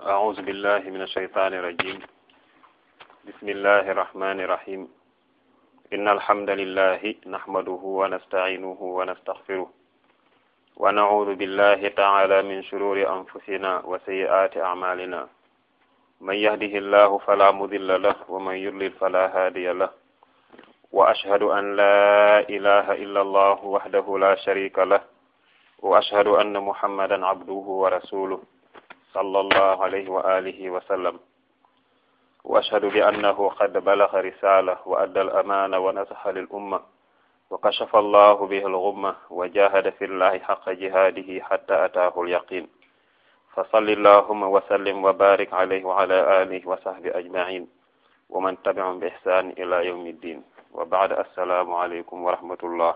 أعوذ بالله من الشيطان الرجيم بسم الله الرحمن الرحيم إن الحمد لله نحمده ونستعينه ونستغفره ونعوذ بالله تعالى من شرور أنفسنا وسيئات أعمالنا من يهده الله فلا مضل له ومن يضلل فلا هادي له وأشهد أن لا إله إلا الله وحده لا شريك له وأشهد أن محمدا عبده ورسوله صلى الله عليه وآله وسلم وأشهد بأنه قد بلغ رسالة وأدى الأمانة ونصح للأمة وكشف الله به الغمة وجاهد في الله حق جهاده حتى أتاه اليقين فصل اللهم وسلم وبارك عليه وعلى آله وصحبه أجمعين ومن تبعهم بإحسان إلى يوم الدين وبعد السلام عليكم ورحمة الله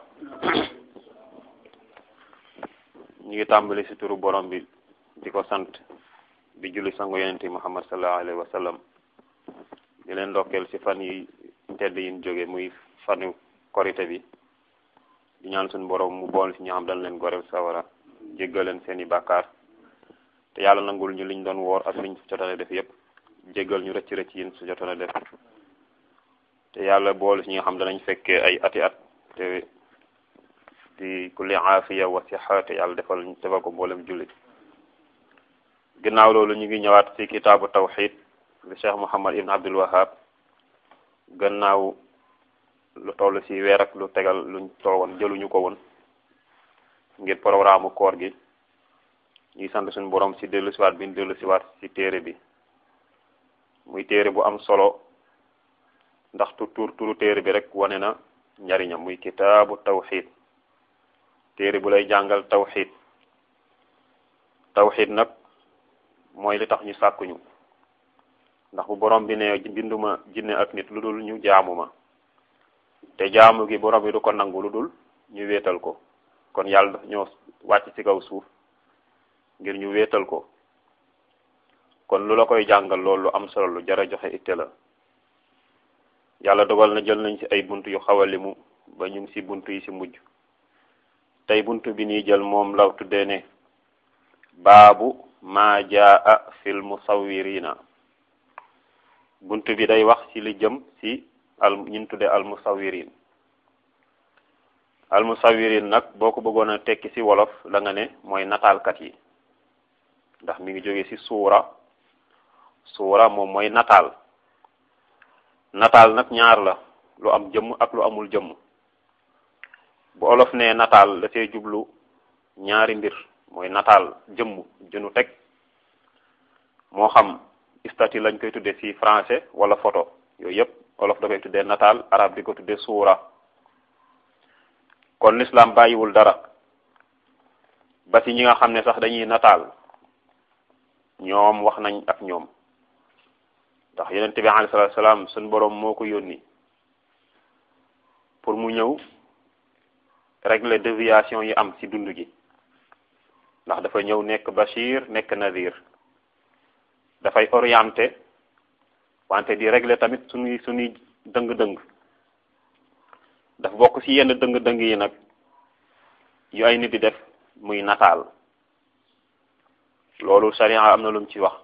ñu ngi tàmbali ci turu borom bi di ko sant di julli sangu yonente muhammad sallallahu alayhi wa sallam di leen ndokkeel ci fan yi tedd yi ñu jóge muy fanu korite bi di ñaan suñu borom mu bool ci ñu xam dañ leen goreel sawara jéggal leen seeni bàkkaar te yàlla nangul ñu liñ doon woor ak liñ jotone def yépp jéggal ñu rëcc rëcc yin su jotone def te yàlla bool ci ñi nga xam danañ fekkee ay ati at te di kulli aafiya wa sixa te yàlla defal defal ko mboolem jullit ginnaaw loolu ñu ngi ñëwaat ci kitaabu tawxid bi cheikh muhammad ibn abdul wahab gannaaw lu toll ci weer ak lu tegal luñ toowoon jëluñu ko woon ngir programme koor gi ñuy sant suñu borom ci dellu siwaat bi ñu dellu siwaat ci téere bi muy téere bu am solo ndax tu tur turu téere bi rek wane na njariñam muy kitaabu tawxid téere bu lay jàngal tawxid tawxid nag mooy li tax ñu sàkkuñu ndax bu borom bi ne binduma jinne ak nit lu dul ñu jaamu ma te jaamu gi borom bi du ko nangu lu dul ñu wéetal ko kon yàlla daf ñoo wàcc ci kaw suuf ngir ñu wéetal ko kon lu la koy jàngal loolu lu am solo lu jara joxe itte la yàlla dogal na jël nañ ci ay bunt yu xaw a limu ba ñu ngi ci bunt yi ci mujj tey bunt bi nii jël moom la tuddee ne baabu maa jaa fil musawirina bunt bi day wax ci li jëm ci al ñun tudde al musawirin al musawirin nag boo ko bëggoon a tekki ci wolof la nga ne mooy nataalkat yi ndax mi ngi jóge ci suura suura moom mooy nataal nataal nag ñaar la lu am jëmm ak lu amul jëmm bu olof ne nataal da see jublu ñaari mbir mooy nataal jëmm jënu teg moo xam statue lañ koy tuddee ci français wala photo yooyu yëpp olof da koy tuddee nataal arab di ko tuddee suura kon l'islam bàyyiwul dara ba ci ñi nga xam ne sax dañuy nataal ñoom wax nañ ak ñoom ndax yonent bi alayhi salaatu salaam suñ boroom moo ko yónni pour mu ñëw régler déviation yi am ci dund gi ndax dafa ñëw nekk bashir nekk nadir dafay orienté wante di régler tamit suñuy suñuy dëng-dëng dafa bokk ci yenn dëng-dëng yi nag yu ay nit di def muy nataal loolu sharia am na lu mu ci wax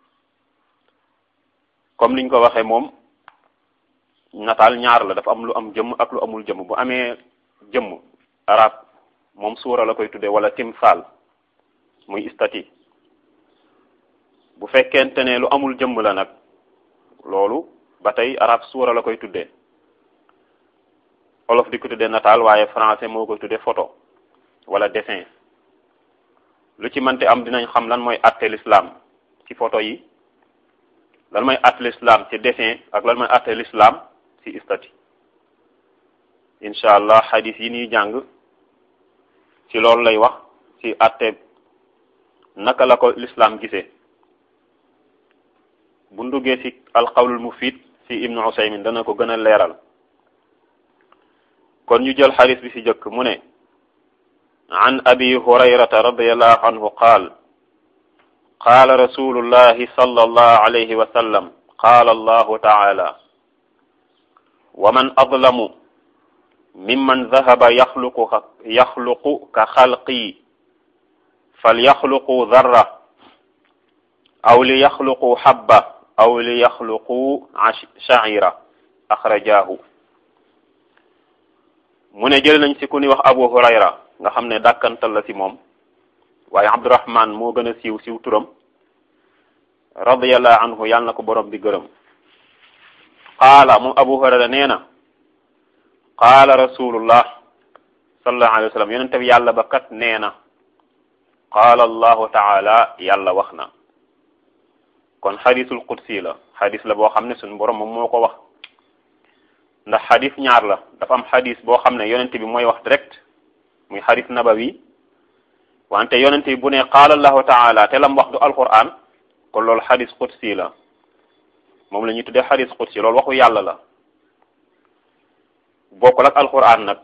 comme niñ ko waxee moom nataal ñaar la dafa am lu am jëmm ak lu amul jëmm bu amee jëmm arab moom suura la koy tuddee wala timsal muy statue bu fekkente ne lu amul jëmm la nag loolu ba tey arab suura la koy tuddee olof di ko tuddee nataal waaye français moo koy tuddee photo wala dessin lu ci mënte am dinañ xam lan mooy atte l'islam ci photo yi lan mooy atte l'islam ci dessin ak lan mooy atte l'islam ci statue incha allah hadith yi ñuy jàng ci loolu lay wax ci atte naka la ko l'islam gisee bu nduggee ci alqawlul mufid ci ibnu usaymin dana ko gën a leeral kon ñu jël hadith bi ci jëkk mu ne an abi hurayrata radiallahu anhu qaal qaala rasulullahi sallallahu alayhi wa sallam qaala allahu taala wa man adlamu mimman dahaba yaxluqu yaxluqu ka xalqi falyaxluqu darra aw li yaxluqu habba aw li yaxluqu sha'ira axrajahu mu ne jël nañ ci ku ni wax abu hurayra nga xam ne dàkkantal la ci moom waaye abdurahman moo gën a siiw siiw turam radiyallahu anhu yàlla na ko borom bi gërëm qaala moom abu hurayra nee na qaala rasulullah sallallahu alayhi wa sallam yonente bi yàlla ba kat nee na qaala allahu taala yàlla wax na kon xadisul qudsi la xadis la boo xam ne suñu borom moom moo ko wax ndax xadis ñaar la dafa am xadis boo xam ne yonente bi mooy wax direct muy xadis nabawi wante yonente bi bu ne qaala allahu taala te lam wax du alquran kon loolu xadis qudsi la moom la ñuy tuddee xadis qudsi loolu waxu yàlla la bokkul ak alquran nag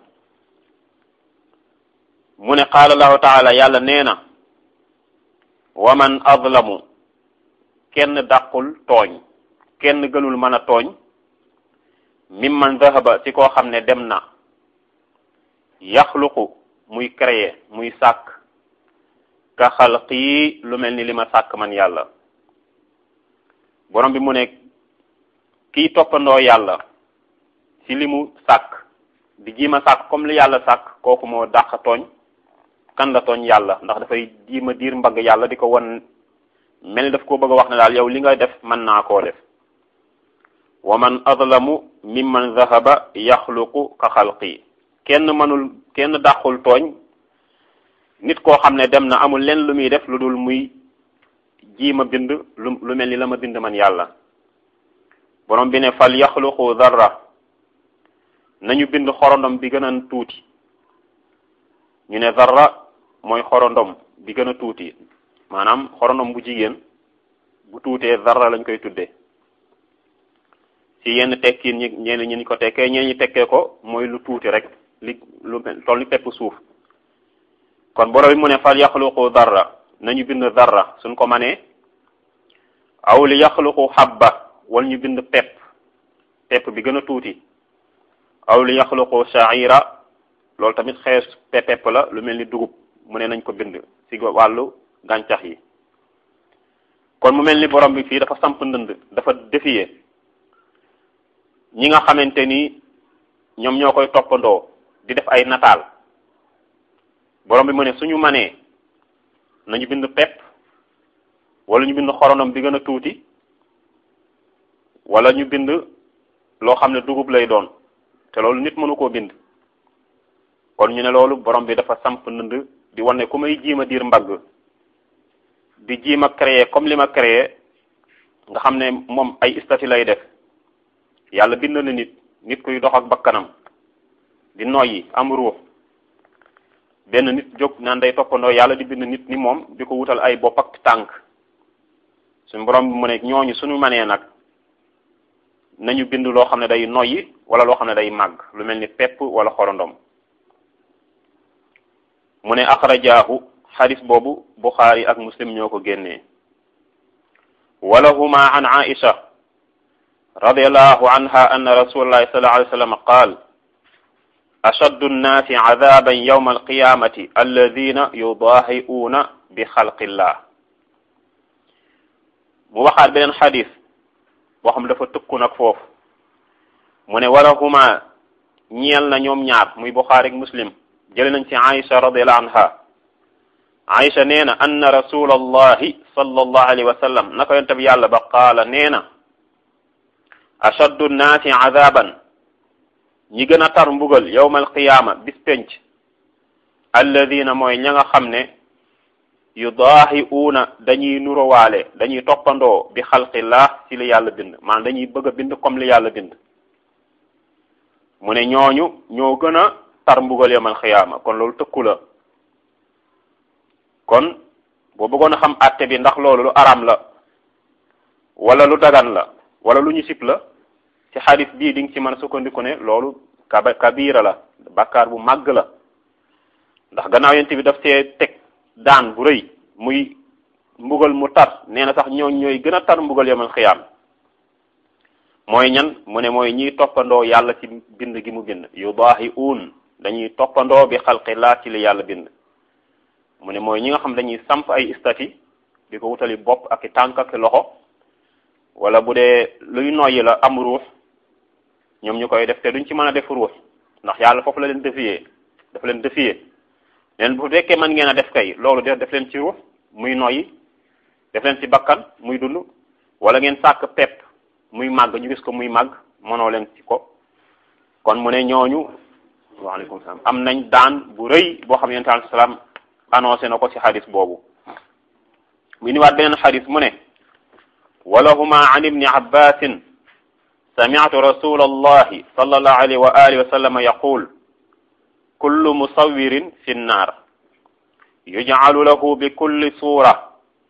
mu ne qaala allahu taala yàlla nee na wa man azlamu kenn dàqul tooñ kenn gënul mën a tooñ mimman zahaba ci koo xam ne dem na yaxluqu muy créer muy sàkk ka xalqi lu mel ni li ma sàkk man yàlla borom bi mu ne kiy toppandoo yàlla ci li mu sàkk di jiima sàkk comme li yàlla sàkk kooku moo dàq tooñ kan la tooñ yàlla ndax dafay jiima diir mbagg yàlla di ko won mel ni daf ko bëgg a wax ne daal yow li nga def mën naa koo def wa man adlamu mimman zahaba yaxluqu ka xalqi kenn mënul kenn dàqul tooñ nit koo xam ne dem na amul leen lu muy def lu dul muy jiima bind lu lu mel ni la ma bind man yàlla borom bi ne fal yaxluqu darra nañu bind xorondom bi gën a tuuti ñu ne darra mooy xorondom bi gën a tuuti maanaam xorondom bu jigéen bu tuutee darra lañ koy tuddee ci yenn tekkiin ñi ñenn ñi ñu ko tekkee ñeen ñi tekkee ko mooy lu tuuti rek li lu toll ni pepp suuf kon borom bi mu ne fal yaxluqu darra nañu bind darra suñ ko manee aw li yaxluqu habba wala ñu bind pepp pepp bi gën a tuuti aw li yaxluqu sha'ira loolu tamit xees pepp la lu mel ni dugub mu ne nañ ko bind ci wàllu gàncax yi kon mu mel ni borom bi fii dafa samp ndënd dafa défier ñi nga xamante ni ñoom ñoo koy toppandoo di def ay nataal borom bi mu ne suñu manee nañu bind pepp wala ñu bind xorondom bi gën a tuuti wala ñu bind loo xam ne dugub lay doon te loolu nit mënu koo bind kon ñu ne loolu borom bi dafa samp ndënd di wane ku may jiima diir mbagg di jiima créer comme li ma créer nga xam ne moom ay statut lay def yàlla bind na nit nit kuy dox ak bakkanam di noyyi am ruux benn nit jóg naan day toppandoo yàlla di bind nit ni moom di ko wutal ay bopp ak tànk suñu borom bi mu ne ñooñu suñu manee nag nañu bind loo xam ne day noyyi wala loo xam ne day màgg lu mel ni pepp wala xorondom mu ne axrajaahu xadis boobu buxaari ak muslim ñoo ko génnee walahuma an aisha radiallahu anha anna rasulallahi sallallahu alayhi wa sallam qaal ashaddu nnaasi cadaban yawma alqiyamati alladina yudaahi'uuna bi xalqillah mu waxaat beneen xadis boo xam dafa tëkku nag foofu mu ne walahuma ñeel na ñoom ñaar muy buxaari ak muslim jële nañ ci aisha radiallahu anha aisha nee na anna rasulallahi sallallahu alayhi wa sallam naka yonte bi yàlla ba qaala nee na ashaddu nnaasi adaban ñi gën a tar mbugal yawma alqiyaama bis penc alladina mooy ña nga xam ne yudaahiuuna dañuy nurowaale dañuy toppandoo bi xalqillah ci li yàlla bind maanaam dañuy bëgg a bind comme li yàlla bind mu ne ñooñu ñoo gën a tar mbugal yawmal qiyaama kon loolu tëkku la kon boo bëggoon a xam àtte bi ndax loolu lu aram la wala lu dagan la wala lu ñu sib la ci xadis bii di nga ci mën a sukkandiku ne loolu kaba kabira la bakkaar bu màgg la ndax gannaaw yent bi daf see teg daan bu rëy muy mbugal mu tar nee na sax ñooñ ñooy gën a tar mbugal yamal xiyaam mooy ñan mu ne mooy ñiy toppandoo yàlla ci bind gi mu bind yudaahi uun dañuy toppandoo bi xalqi laa ci li yàlla bind mu ne mooy ñi nga xam dañuy samp ay istati di ko wutali bopp ak i tànk ak i loxo wala bu dee luy noyyi la am ruux ñoom ñu koy def te duñ ci mën a def ruux ndax yàlla foofu la leen defiyee dafa leen defiyee leen bu fekkee mën ngeen a def kay loolu de def leen ci ruux muy noyyi def leen ci bakkan muy dund wala ngeen sàkk pepp muy màgg ñu gis ko muy màgg mënoo leen ci ko kon mu ne ñooñu waaleykum salaam am nañ daan bu rëy boo xam ne yonent alayhi salaam annoncé na ko ci xadis boobu mu niwaat beneen xadis mu ne walahuma an ibni abbasin sami'tu rasul allahi sallallahu alayhi wa alihi wa sallam yaqul kullu musawirin fi nnar yuj'alu lahu bi kulli sura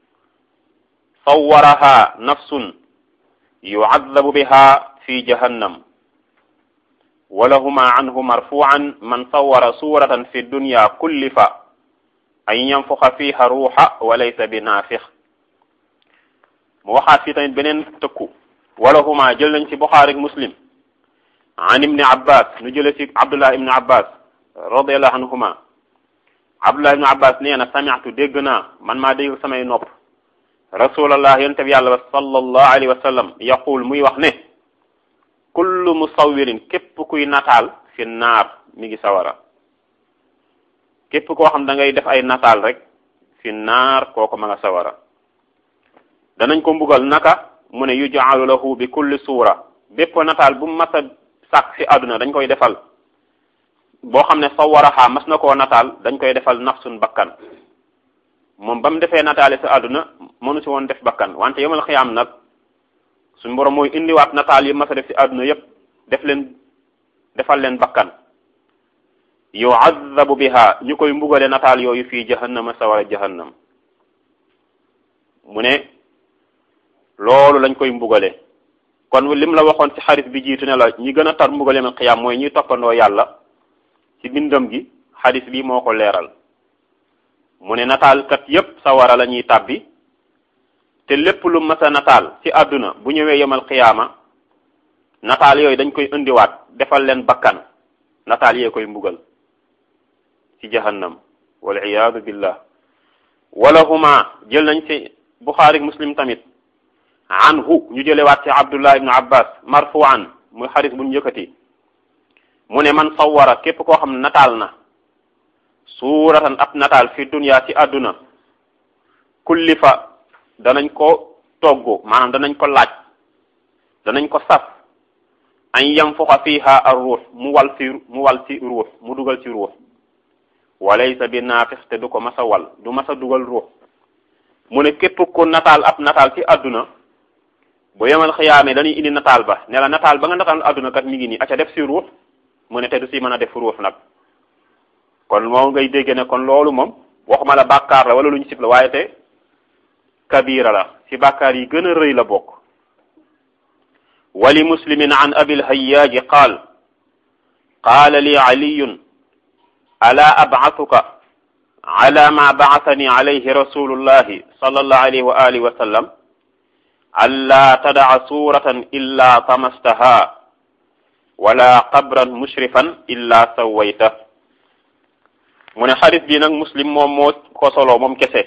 sawwaraha nafsun yu'adhabu biha fi jahannam walahuma anhu marfu'an man sawwara suratan fi dunya kullifa an yanfuxa fiha ruuxa wa laysa bi naafix mu waxaat fii tamit beneen tëkku walahuma jël nañ ci Buxaari ak Muslim an ibni Abbas nu jële ci Abdullah ibni Abbas radiallahu anhuma Abdullah ibni Abbas nee na sami'tu dégg naa man maa dégg samay nopp rasulallah yonte bi yàlla ba sallallahu alayhi wa sallam yaqul muy wax ne kullu musawirin képp kuy nataal fi naar mi ngi sawara képp koo xam da ngay def ay nataal rek fi naar kooko ma nga sawara danañ ko mbugal naka mu ne yuj'alu lahu bi kulli suura bépp nataal bu mas a sàkk fi àdduna dañ koy defal boo xam ne sawaraha mas na koo nataal dañ koy defal nafsun bakkan moom ba mu defee nataali sa àdduna mënu si woon def bakkan wante yomal xiyaam nag suñu borom mooy indiwaat nataal yi mas a def si àdduna yépp def leen defal leen bakkan yu'azzabu biha ñu koy mbugale nataal yooyu fii jahannama sawara jahannam mu ne loolu lañ koy mbugale kon lim la waxoon ci xarit bi jiitu ne la ñi gën a tar mbugale ma xiyaam mooy ñuy toppandoo yàlla ci bindam gi xadis bi moo ko leeral mu ne nataalkat yépp sawara la ñuy tàbbi te lépp lu mas a nataal ci àdduna bu ñëwee yemal xiyaama nataal yooyu dañ koy indiwaat defal leen bakkan nataal yee koy mbugal ci jahannam wal iyaadu billah walahuma jël nañ ci buxaari muslim tamit anhu ñu jëlewaat ci abdullah ibnu abbas marfuan muy xaris bu ñu yëkkati mu ne man sawara képp koo xam nataal na suuratan ab nataal fi dunya ci àdduna kullifa danañ ko togg maanaam danañ ko laaj danañ ko saf an yanfuxa fiha ar ruux mu wal ci mu wal ci ruux mu dugal ci ruux walaysa bi naafix te du ko masa wal du masa dugal ruux mu ne képp ku nataal ab nataal ci àdduna bu yemal xiyaamee dañuy indi nataal ba ne la nataal ba nga nataal àdduna kat mi ngi nii aca def si ruux mu ne te du si mën a def ruux nag kon moom ngay dégg ne kon loolu moom waxuma la bàkkaar la wala lu ñu sib la waaye te kabira la si bàkkaar yi gën a rëy la bokk wali muslimin an abil hayyaaji qaal qaala li aliyun ala ab'athuka ala ma ba'athani alayhi rasulullahi sallallahu alayhi wa alihi wa sallam alla tada'a suratan illa tamastaha wala qabran mushrifan illa sawayta mu ne xadis bi nag muslim moom moo ko solo moom kese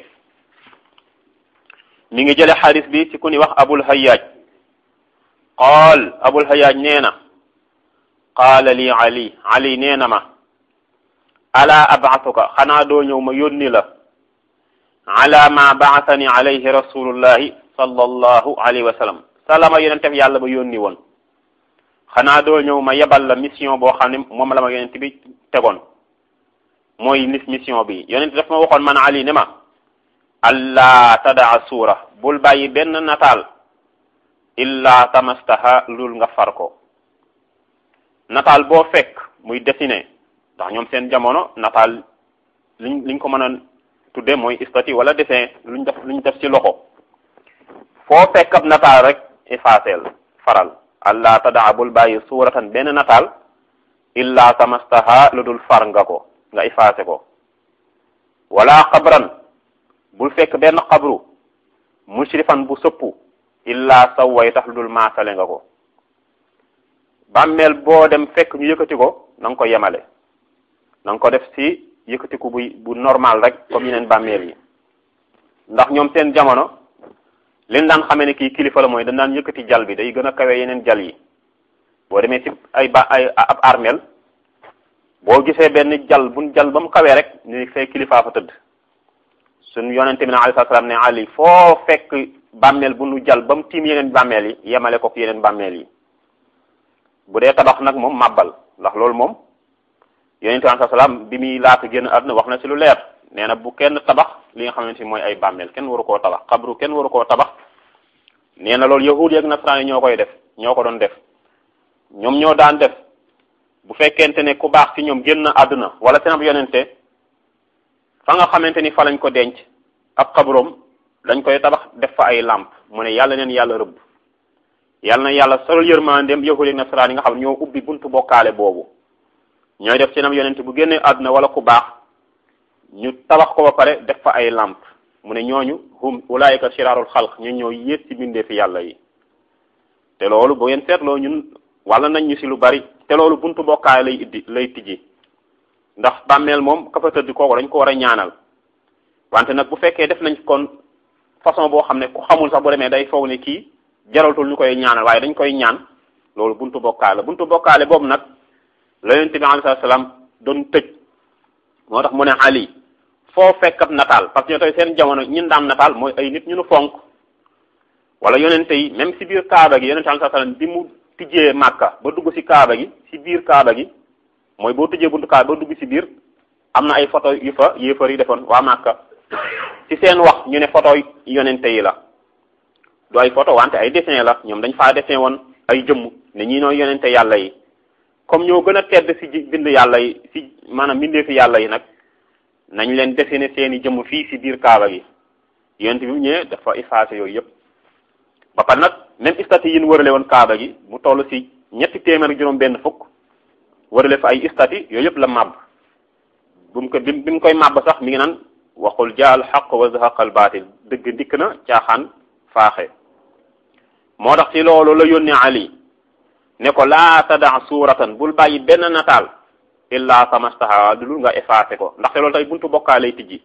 mi ngi jële xadis bi ci ku ni wax abul hayyaaj qaal abul hayyaaj nee na qaala li ali ali nee na ma ala ab'athuka xanaa doo ñëw ma yónni la ala ma ba'athani alayhi rasulullahi sallallahu alayhi wa sallam salama yonente bi yàlla ba yónni woon xanaa doo ñëw ma yebal la mission boo xam ne moom la ma yonent bi tegoon mooy nis mission bi yonent daf ma waxoon man ali ne ma allah tadaa suura bul bàyyi benn nataal illa tamastaha lul nga far ko nataal boo fekk muy dessiné ndax ñoom seen jamono nataal liñ liñ ko mën a tudde mooy statue wala dessin luñ def luñ def ci loxo foo fekk ab nataal rek effaceel faral allah tadaa bul bàyyi suuratan benn nataal illa tamastaha lu dul far nga ko nga effacé ko wala xabran bul fekk benn xabru mushrifan bu sëppu illa sawway tax lu dul maasale nga ko bàmmeel boo dem fekk ñu yëkkati ko na nga ko yemale na nga ko def ci yëkkatiku bu bu normal rek comme yeneen bàmmeel yi ndax ñoom seen jamono liñ daan xamee ne kii kilifa la mooy dañ daan yëkkati jal bi day gën a kawe yeneen jal yi boo demee ci ay ba ay ab armeel boo gisee benn jal buñ jal ba mu kawee rek ni fay kilifaa fa tëdd suñ yonente bi na alayhi salaam ne ali foo fekk bàmmeel bu nu jal ba mu tiim yeneen bàmmeel yi yemale ko yeneen bàmmeel yi bu dee tabax nag moom màbbal ndax loolu moom yonente bi alayhi salaam bi muy laata génn àdduna wax na ci lu leer nee na bu kenn tabax li nga xamante ni mooy ay bàmmeel kenn waru koo tabax xabru kenn waru koo tabax nee na loolu yahud yi ak nasaraan yi ñoo koy def ñoo ko doon def ñoom ñoo daan def bu fekkente ne ku baax ci ñoom génn àdduna wala seen ab yonente fa nga xamante ni fa lañ ko denc ab xabroom dañ koy tabax def fa ay làmp mu ne yàlla neen yàlla rëbb yàlla na yàlla solal yërmandeem yahud ak nasaraan yi nga xam ne ñoo ubbi buntu bokkaale boobu ñooy def seen ab yonente bu génnee àdduna wala ku baax ñu tabax ko ba pare def fa ay làmp mu ne ñooñu hum ulaayika shiraarul xalq ñu ñoo yées ci bindee fi yàlla yi te loolu bu ngeen seetloo ñun wala nañ ñu si lu bari te loolu buntu bokkaay lay iddi lay tijji ndax bàmmeel moom ka fa tëdd kooku dañ ko war a ñaanal wante nag bu fekkee def nañ kon façon boo xam ne ku xamul sax bu demee day foog ne kii jaraltul ñu koy ñaanal waaye dañ koy ñaan loolu buntu bokkaay la buntu bokkaale boobu nag la yonent bi alayhi salaam doon tëj moo tax mu ne Ali foo fekk ab nataal parce que ñoo tey seen jamono ñun daan nataal mooy ay nit ñu nu fonk wala yonente yi même si biir kaaba gi yonente bi alayhi salaam bi mu tijjee màkka ba dugg ci kaaba gi ci biir kaaba gi mooy boo tijjee buntu kaaba ba dugg ci biir am na ay photo yu fa yéefar yi defoon waa màkka ci seen wax ñu ne photo yonente yi la du ay photo wante ay dessin la ñoom dañ faa dessin woon ay jëmm ne ñii nooy yonente yàlla yi comme ñoo gën a tedd ci bind yàlla yi ci maanaam bindee fi yàlla yi nag nañ leen dessiné seeni jëmm fii ci biir kaaba gi yonente bi mu ñëwee dafa effacé yooyu yëpp ba pare nag même istati yi ñu wërale woon kaaba gi mu toll ci ñetti téeméer ak juróom benn fukk wërale fa ay istati yooyu yëpp la màbb bu mu ko bi bi mu koy màbb sax mi ngi naan waxul jaal xaq wa zahaqa al baatil dëgg ndikk na caaxaan faaxe moo tax ci loolu la yónnee Ali ne ko laa tadaa suuratan bul bàyyi benn nataal illa samastaha dul nga effacé ko ndaxte loolu tey buntu bokkaa lay tijji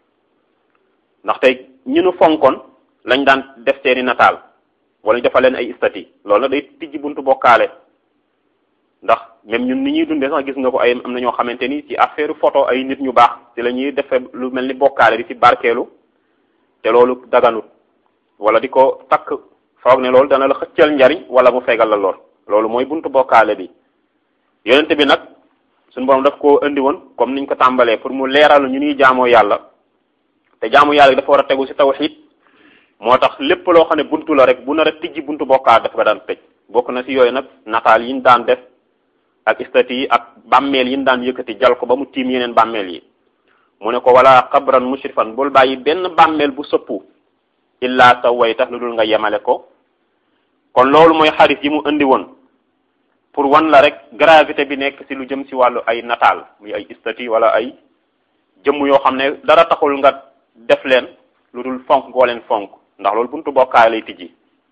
ndax tey ñu nu fonkoon lañ daan def seeni nataal wala ñu defal leen ay istati loolu nag day tijji buntu bokkaale ndax même ñun ni ñuy dundee sax gis nga ko ay am na ñoo xamante ni ci affaire photo ay nit ñu baax ci la ñuy defe lu mel ni bokkaale di ci barkeelu te loolu daganut wala di ko takk foog ne loolu dana la xëccal njariñ wala mu fegal la lool loolu mooy buntu bokkaale bi yonente bi nag suñu borom daf koo indi woon comme niñ ko tàmbalee pour mu leeral ñu ñuy jaamoo yàlla te jaamu yàlla dafa war a tegu ci tawhid moo tax lépp loo xam ne buntu la rek bu nar a tijji buntu bokkaal dafa daan tëj bokk na ci yooyu nag nataal yi ñu daan def ak istati yi ak bàmmeel yi ñu daan yëkkati jal ko ba mu tiim yeneen bàmmeel yi mu ne ko wala xabran mushrifan bul bàyyi benn bàmmeel bu sëppu illa sa way tax lu dul nga yemale ko kon loolu mooy xarit yi mu indi woon pour wan la rek gravité bi nekk ci lu jëm ci wàllu ay nataal muy ay istati wala ay jëmm yoo xam ne dara taxul nga def leen lu dul fonk goo leen fonk ndax loolu buntu bokkaay lay tijji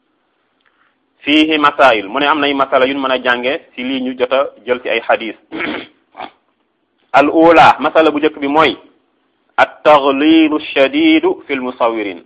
fiihi masail mu ne am nay masala yu ñu mën a jànge ci lii ñu jot a jël ci ay xadis al ula masala bu njëkk bi mooy at taglilu shadidu fi l musawirin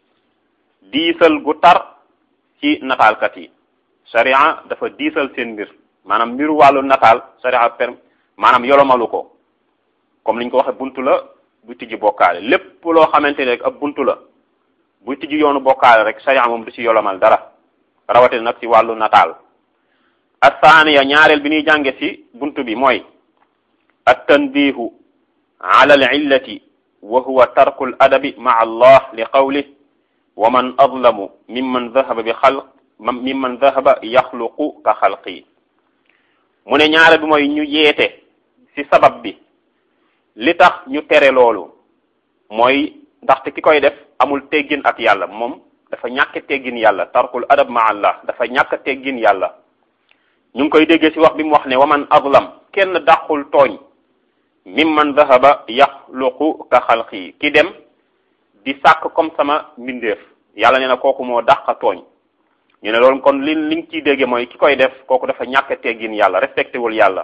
diisal gu tar ci nataalkat yi sharia dafa diisal seen mbir maanaam mbiru wàllu nataal sharia per maanaam yolomalu ko comme niñ ko waxe buntu la bu tijji bokkaale lépp loo xamante ne rek ab buntu la buy tijji yoonu bokkaale rek sharia moom du ci yolomal dara rawatina nag ci wàllu nataal athaniya ñaareel bi ñuy jànge ci buntu bi mooy at tanbihu ala al illati wa huwa tarku al adabi maa allah li qawlih wa man adlamu mimman dhahaba bi xalq mimman dhahaba yaxluqu ka xalqi mu ne ñaareel bi mooy ñu yeete ci sabab bi li tax ñu tere loolu mooy ndaxte ki koy def amul teggin ak yàlla moom dafa ñàkk teggin yàlla tarkul adab ma allah dafa ñàkk teggin yàlla ñu ngi koy déggee ci wax bi mu wax ne waman adlam kenn dàqul tooñ mimman dhahaba yaxluqu ka xalqi ki dem di sàkk comme sama mbindeef yàlla nee na kooku moo dàq tooñ ñu ne loolu kon li li nga ciy déggee mooy ki koy def kooku dafa ñàkk teggin yàlla respecté wul yàlla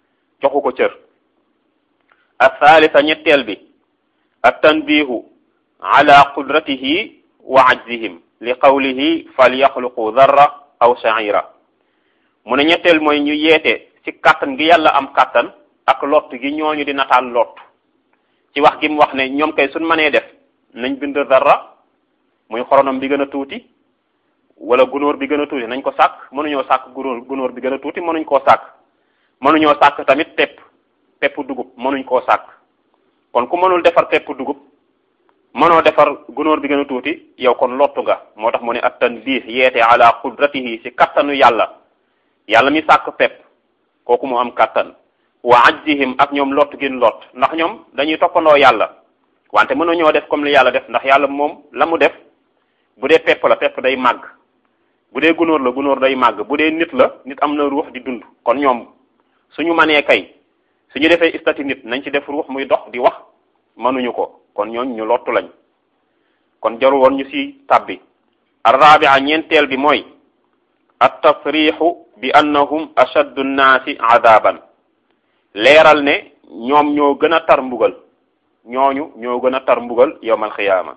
joxu ko cër athalitha ñetteel bi at tanbihu ala qudratihi wa ajzihim li qawlihi falyaxluqu darra aw sha'ira mu ne ñetteel mooy ñu yeete ci kàttan gi yàlla am kàttan ak lott gi ñooñu di nataal lott ci wax gi mu wax ne ñoom kay suñ mënee def nañ bind darra muy xoronom bi gën a tuuti wala gunóor bi gën a tuuti nañ ko sàkk mënuñoo sàkk gunóor gunóor bi gën a tuuti mënuñ koo sàkk mënuñoo sàkk tamit pepp pepp dugub mënuñ koo sàkk kon ku mënul defar pepp dugub mënoo defar gunóor bi gën a tuuti yow kon lottu nga moo tax mu ne at tanbih yeete ala qudratihi ci kattanu yàlla yàlla mi sàkk pepp kooku mu am kattan wa ajjihim ak ñoom lott gin lott ndax ñoom dañuy toppandoo yàlla wante mënuñoo def comme li yàlla def ndax yàlla moom la mu def bu dee pepp la pepp day màgg bu dee gunóor la gunóor day màgg bu dee nit la nit am na ruux di dund kon ñoom suñu manee kay suñu defee istati nit nañ ci def ruux muy dox di wax mënuñu ko kon ñooñ ñu lottu lañ kon jarul woon ñu ci tabbi arrabia ñeenteel bi mooy at tasrixu bi annahum ashaddu nnaasi adaban leeral ne ñoom ñoo gën a tar mbugal ñooñu ñoo gën a tar mbugal yowmal xiyaama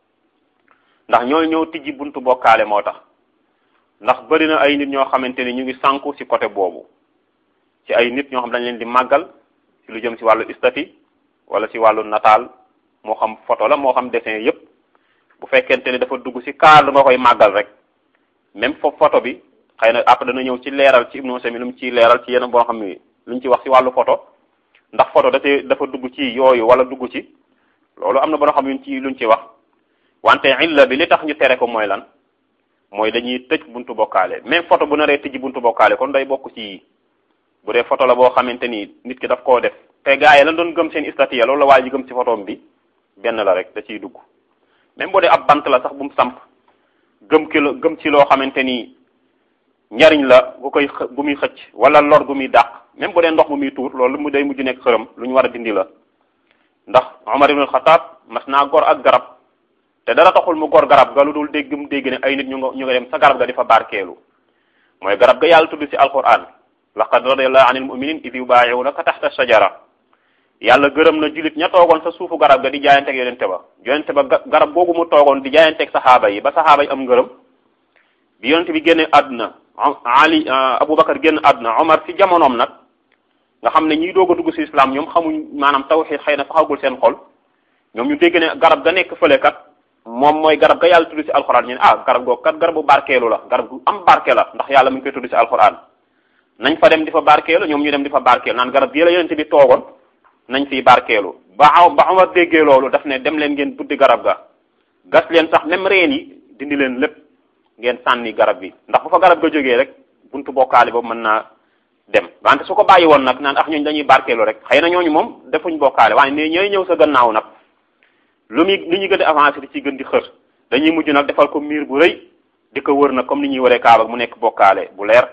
ndax ñooy ñëw tijji buntu bokkaale moo tax ndax bëri na ay nit ñoo xamante ni ñu ngi sànku ci côté boobu ci ay nit ñoo xam dañ leen di màggal ci lu jëm ci wàllu istati wala ci wàllu nataal moo xam photo la moo xam dessin yépp bu fekkente ni dafa dugg ci cadre nga koy màggal rek même foofu photo bi xëy na après dana ñëw ci leeral ci Ibnu Sami lu mu ciy leeral ci yeneen boo xam ni lu ñu ci wax ci wàllu photo ndax photo da dafa dugg ci yooyu wala dugg ci loolu am na boo xam ne ci luñ ci wax wante illa bi li tax ñu tere ko mooy lan mooy dañuy tëj buntu bokkaale même photo bu naree tëj buntu bokkaale kon day bokk ci bu dee photo la boo xamante ni nit ki daf koo def te gaa yi lan doon gëm seen istatiya loolu la waa ji gëm ci photom bi benn la rek da ciy dugg même bu dee ab bant la sax bu mu samp gëm ki gëm ci loo xamante ni njariñ la bu koy bu muy xëcc wala lor gu muy dàq même bu dee ndox bu muy tuur loolu mu day mujj nekk xërëm lu ñu war a dindi la ndax Umar ibn Xataab mas naa gor ak garab te dara taxul mu gor garab ga lu dul dégg mu dégg ne ay nit ñu nga ñu nga dem sa garab ga di fa barkeelu mooy garab ga yàlla tudd ci alquran laqad radiyallahu anil mu'minin id yubayi'unaka tahta shajara yàlla gërëm na julit ña toogoon sa suufu garab ga di jaayanteeg yonente ba yonente ba garab googu mu toogoon di jaayanteeg saxaaba yi ba saxaaba yi am ngërëm bi yonente bi génne àdduna ali aboubacar génn àdduna omar ci jamonoom nag nga xam ne ñiy doog a dugg ci islam ñoom xamuñ maanaam tawxiid xëy na saxagul seen xol ñoom ñu dégg ne garab ga nekk fële kat moom mooy garab ga yàlla tudd ci alxuraan ñu ne ah garab googu kat garabu barkeelu la garab gu am barke la ndax yàlla mu ngi koy tudd ci alxuraan nañ fa dem di fa barkeelu ñoom ñu dem di fa barkeelu naan garab gi la yonente bi toogoon nañ fiy barkeelu ba ba Omar déggee loolu daf ne dem leen ngeen buddi garab ga gas leen sax même reen yi dindi leen lépp ngeen sànni garab bi ndax bu fa garab ga jógee rek buntu bokkaale boobu mën naa dem wante su ko bàyyi woon nag naan ax ñooñu dañuy barkeelu rek xëy na ñooñu moom defuñ bokkaale waaye ne ñooy ñëw sa gannaaw nag lu muy li ñu gën a avancé di ci gën di xër dañuy mujj nag defal ko miir bu rëy di ko wër nag comme ni ñuy waree kaaba mu nekk bokkaale bu leer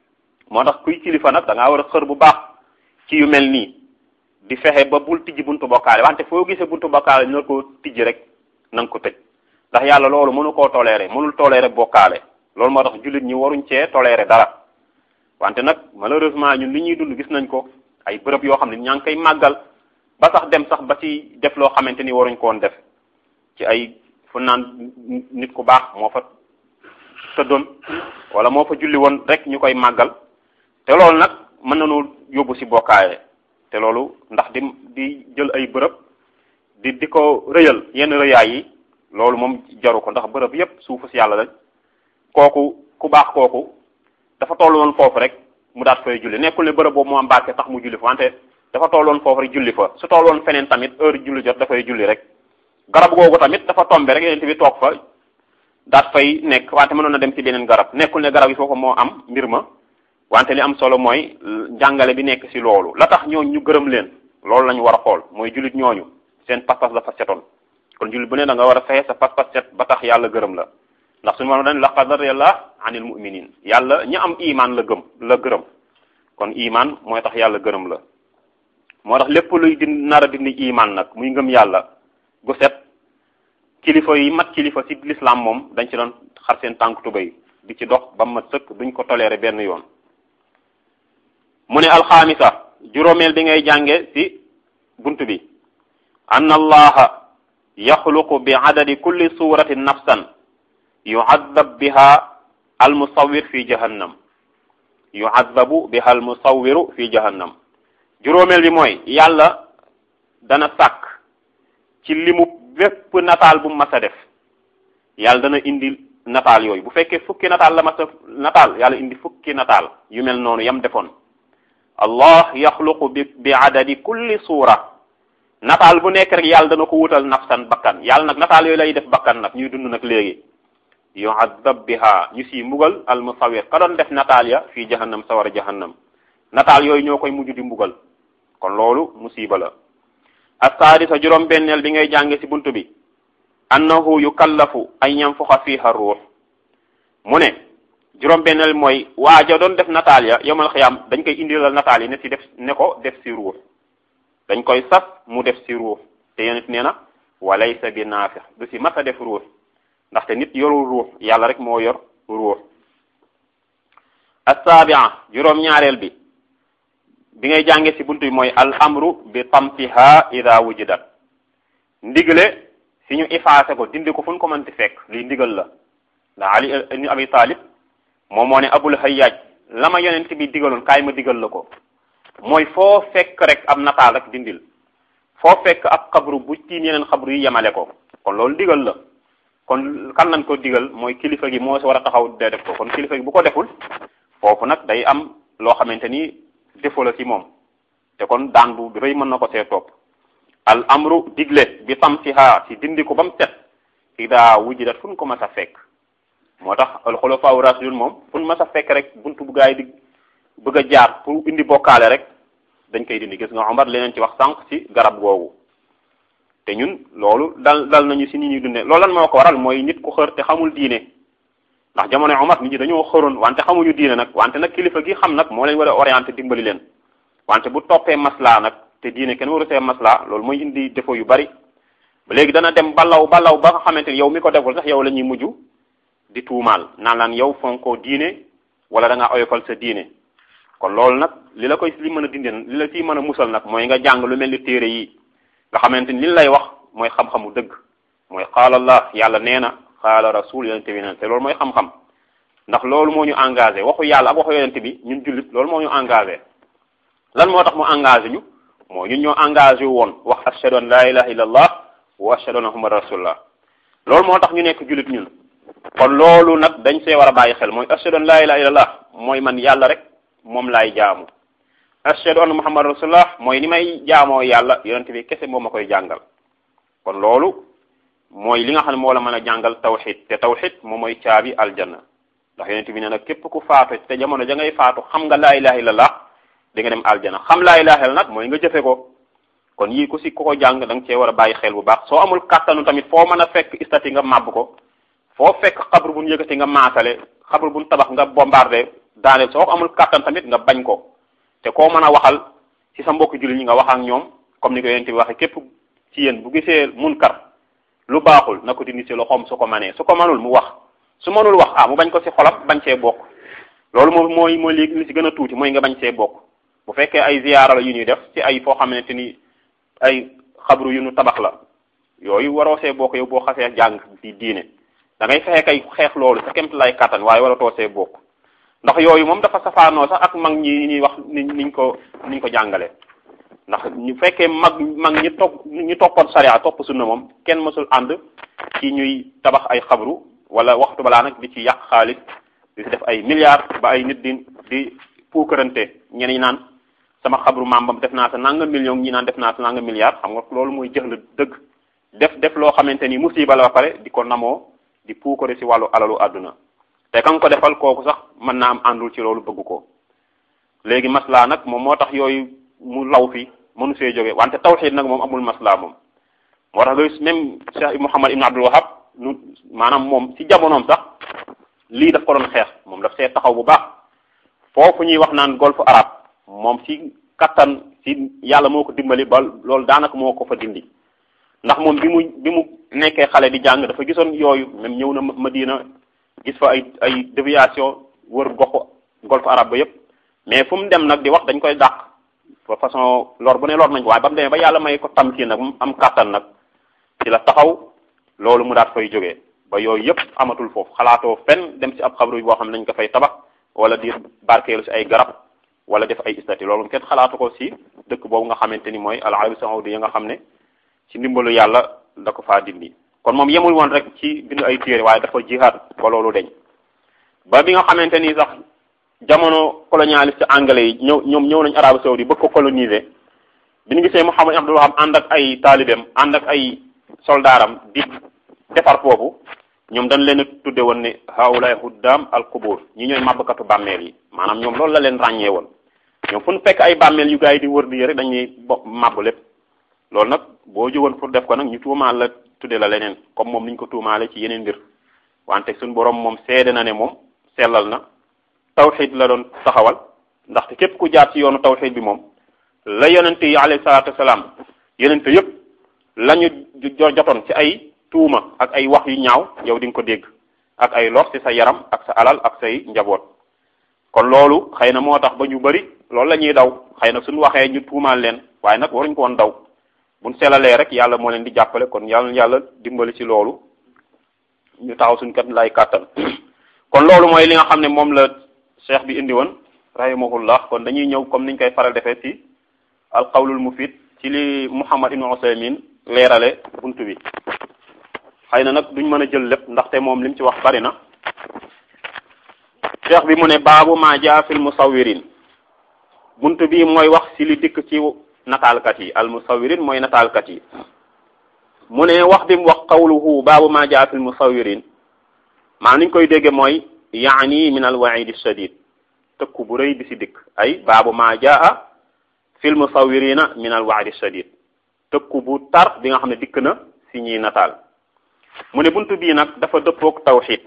moo tax kuy kilifa nag da ngaa war a xër bu baax ci yu mel nii di fexe ba bul tijji buntu bokkaale wante foo gisee buntu bokkaale na ko tijji rek na nga ko tëj ndax yàlla loolu mënu koo toléré mënul toléré bokkaale loolu moo tax jullit ñi waruñ cee toléré dara wante nag malheureusement ñun li ñuy dund gis nañ ko ay bërëb yoo xam ne ñaa ngi koy màggal ba sax dem sax ba ci def loo xamante ni waruñ ko woon def ci ay fu naan nit ku baax moo fa tëddoon wala moo fa julli woon rek ñu koy màggal te loolu nag mën nañu yóbbu ci bokkaale te loolu ndax di di jël ay bërëb di di ko rëyal yenn rëyaay yi loolu moom jaru ko ndax bërëb yépp suufu ci yàlla la kooku ku baax kooku dafa toll woon foofu rek mu daat fay julli nekkul ne bërëb boobu moo am barke tax mu julli fa wante dafa toll woon foofu rek julli fa su toll woon feneen tamit heure julli jot dafay julli rek garab googu tamit dafa tombe rek yeneen bi toog fa daat fay nekk wante mënoon na dem ci beneen garab nekkul ne garab yi foofu moo am mbir ma wante li am solo mooy njàngale bi nekk ci loolu la tax ñooñu ñu gërëm leen loolu la ñu war a xool mooy jullit ñooñu seen pas-pas dafa setoon kon jullit bu ne da nga war a fexe sa pas-pas set ba tax yàlla gërëm la ndax suñu mano dañ laqad radiyallahu anil mu'minin yàlla ñi am iman la gëm la gërëm kon iman mooy tax yàlla gërëm la moo tax lépp luy di nar a dindi iman nag muy ngëm yàlla gu set kilifa yi mat kilifa ci l'islam moom dañ ci doon xar seen tànk tubéy di ci dox ba mat sëkk duñ ko toléré benn yoon mu ne alxaamisa juróomeel bi ngay jànge ci bunt bi anna allaha yaxluqu bi adadi kulli suratin nafsan yuadab biha almusawir fi jahannam yuadabu biha almusawiru fi jahannam juróomeel bi mooy yàlla dana sàkk ci limu bépp nataal bu mas a def yàlla dana indi nataal yooyu bu fekkee fukki nataal la mas a nataal yàlla indi fukki nataal yu mel noonu yam defoon allah yaxluqu bi bi adadi kulli suura nataal bu nekk rek yàlla dana ko wutal nafsan bakkan yàlla nag nataal yooyu lay def bakkan nag ñuy dund nag léegi yuadab biha ñu si mbugal al musawir ka doon def nataal ya fii jahannam sawara jahannam nataal yooyu ñoo koy mujj di mbugal kon loolu musiba la assaadisa juróom benneel bi ngay jànge ci buntu bi annahu yukallafu an yanfuxa fiha ruux mu ne juróom benneel mooy waaja doon def nataal ya yowmal xiyaam dañ koy indilal nataal yi ne ci def ne ko def ci ruux dañ koy sas mu def ci ruux te yonent nee na walaysa bi naafix du ci mas a def ruux ndaxte nit yorul ruux yàlla rek moo yor ruux assaabia juróom ñaareel bi bi ngay jànge ci buntu bi mooy al amru bi tamsiha ida wujidat ndigle si ñu effacé ko dindi ko fu ñu ko mënti fekk lii ndigal la ndax ali ibn abi talib moom moo ne abul hayyaj la ma yonent bi digaloon kaay ma digal la ko mooy foo fekk rek am nataal rek dindil foo fekk ab xabru bu tiim yeneen xabru yi yemale ko kon loolu digal la kon kan lañ ko digal mooy kilifa gi moo si war a taxaw de def ko kon kilifa gi bu ko deful foofu nag day am loo xamante ni defo la ci moom te kon daan bu rëy mën na ko see topp al amru digle bi tamsiha si dindi ko ba mu set ida wujidat fu ñu ko mas a fekk moo tax al xulafaa rasulun moom fu ñu mas a fekk rek buntu bu gaay di bëgg a jaar pour indi bokkaale rek dañ koy dindi gis nga Omar leneen ci wax sànq ci garab googu te ñun loolu dal dal nañu ci nit ñuy dundee loolu lan moo ko waral mooy nit ku xër te xamul diine ndax jamono Omar nit ñi dañoo xëroon wante xamuñu diine nag wante nag kilifa gi xam nag moo leen war a orienté dimbali leen wante bu toppee maslaa nag te diine kenn waru see maslaa loolu mooy indi défaut yu bari ba léegi dana dem balaw balaw ba nga xamante ni yow mi ko deful sax yow la ñuy mujj di tuumaal naan laan yow fonkoo diine wala da ngaa oyofal sa diine kon loolu nag li la koy li mën a dindi li la ciy mën a musal nag mooy nga jàng lu mel ni téere yi nga xamante ni li lay wax mooy xam-xamu dëgg mooy xaala allah yàlla nee na xaala rasul yonente bi neen te loolu mooy xam-xam ndax loolu moo ñu engagé waxu yàlla ak waxu yonente bi ñun jullit loolu moo ñu engagé lan moo tax mu engagé ñu moo ñun ñoo engagé woon wax ashhadu an la ilaha illallah wa ashhadu anna muhammad rasulullah loolu moo tax ñu nekk jullit ñun kon loolu nag dañ see war a bàyyi xel mooy ashhadu an la ilaha illallah mooy man yàlla rek moom laay jaamu ashhadu anna muhammad rasulullah mooy ni may jaamoo yàlla yonente bi kese moom ma koy jàngal kon loolu mooy li nga xam ne moo la mën a jàngal tawxid te tawxid moom mooy caabi aljanna ndax yonente bi nee na képp ku faatu te jamono ja ngay faatu xam nga laa ilaha illallah di nga dem aljana xam laa ilaha illallah nag mooy nga jëfe ko kon yii ku si ku ko jàng da nga cee war a bàyyi xel bu baax soo amul kàttanu tamit foo mën a fekk istati nga màbb ko foo fekk xabru bu ñu yëkkati nga maasale xabru bu ñu tabax nga bombardé daaneel soo ko amul kàttan tamit nga bañ ko te koo mën a waxal ci sa mbokk jullit ñi nga wax ak ñoom comme ni ko yonent bi waxee képp ci yéen bu gisee munkar lu baaxul na ko dindi ci loxoom su ko manee su ko manul mu wax su manul wax ah mu bañ ko ci xolam bañ see bokk loolu moom mooy mooy li li ci gën a tuuti mooy nga bañ see bokk bu fekkee ay ziyaara la yu ñuy def ci ay foo xamante ni ay xabru yu nu tabax la yooyu waroo see bokk yow boo xasee jàng di diine da ngay fexe kay xeex loolu sa kemt lay kattan waaye waratoo see bokk ndax yooyu moom dafa safaanoo sax ak mag ñi ñuy wax ni niñ ko niñ ko jàngale ndax ñu fekkee mag mag ñi topp ñu toppoon sariya topp sunna moom kenn mësul ànd ci ñuy tabax ay xabru wala waxtu balaa nag di ci yàq xaalis di ci def ay milliards ba ay nit di di puukarante ñeneen ñi naan sama xabru maam def naa sa nanga million ñi naan def naa sa nanga milliard xam nga loolu mooy jëx la dëgg def def loo xamante ni musiba la ba pare di ko namoo di puukare ci wàllu alalu àdduna te kan ko defal kooku sax mën naa am àndul ci loolu bëgg ko léegi maslaa nag moom moo tax yooyu mu law fi mënu see jóge wante tawxid nag moom amul maslaa moom moo tax nga même Cheikh Mouhamad Ibn Abdul Wahab nu maanaam moom ci jamonoom sax lii daf ko doon xeex moom daf see taxaw bu baax foofu ñuy wax naan golfe arabe moom ci kattan ci yàlla moo ko dimbali ba loolu daanaka moo ko fa dindi ndax moom bi mu bi mu nekkee xale di jàng dafa gisoon yooyu même ñëw na Madina gis fa ay ay déviation wër goxu golfe arabe ba yépp mais fu mu dem nag di wax dañ koy dàq fa façon lor bu ne lor nañ ko waaye ba mu demee ba yàlla may ko tam kii nag am kàttan nag ci la taxaw loolu mu daat fay jógee ba yooyu yëpp amatul foofu xalaatoo fenn dem ci ab xabru boo xam ne dañ ko fay tabax wala di barkeelu ci ay garab wala def ay istati loolu kenn xalaatu ko ci dëkk boobu nga xamante ni mooy al arabi saudi ya nga xam ne ci ndimbalu yàlla da ko faa dindi kon moom yemul woon rek ci bind ay téere waaye dafa jihaad ba loolu deñ ba bi nga xamante ni sax jamono colonialiste anglais yi ñëw ñoom ñëw nañ arabi saudi bëgg ko coloniser bi ñu gisee Muhammad Abdul Wahab ànd ak ay taalibeem ànd ak ay soldaaram di defar foofu ñoom dañ leen a tudde woon ne haulay huddam al qubur ñi ñooy màbbkatu bàmmeel yi maanaam ñoom loolu la leen ràññee woon ñoom fu ñu fekk ay bàmmeel yu gars yi di wër di rek dañuy bo màbb lépp loolu nag boo jógoon pour def ko nag ñu tuumaal la tudde la leneen comme moom niñ ko tuumaale ci yeneen mbir wante suñu borom moom seede na ne moom sellal na tawxid la doon taxawal ndaxte képp ku jaar ci yoonu tawxid bi moom la yonente yi alayhi salaatu wasalaam yonente yëpp la ñu jotoon ci ay tuuma ak ay wax yu ñaaw yow di nga ko dégg ak ay lor ci sa yaram ak sa alal ak say njaboot kon loolu xëy na moo tax ba ñu bari loolu la ñuy daw xëy na suñu waxee ñu tuumaal leen waaye nag waruñ ko woon daw buñ selalee rek yàlla moo leen di jàppale kon yàlla yàlla dimbali ci loolu ñu taxaw suñ kat lay kàttan kon loolu mooy li nga xam ne moom la cheikh bi indi woon rahimahullah kon dañuy ñëw comme niñ koy faral defee ci alqawlul mufid ci li Muhammad ibn Usaymin leerale buntu bi xëy na nag duñ mën a jël lépp ndaxte moom lim ci wax bari na cheikh bi mu ne baabu ma jaa fil musawirin buntu bi mooy wax ci li dikk ci nataalkat yi al musawirin mooy nataalkat yi mu ne wax bi mu wax qawluhu baabu ma jaa fil musawirin maa niñ koy dégge mooy yaani min al waidi shadid tëkku bu rëy bi ci dikk ay baabu ma jaa fil musawirina min al waadi shadid tëkku bu tar bi nga xam ne dikk na ci ñiy nataal mu ne buntu bii nag dafa dëppook tawxid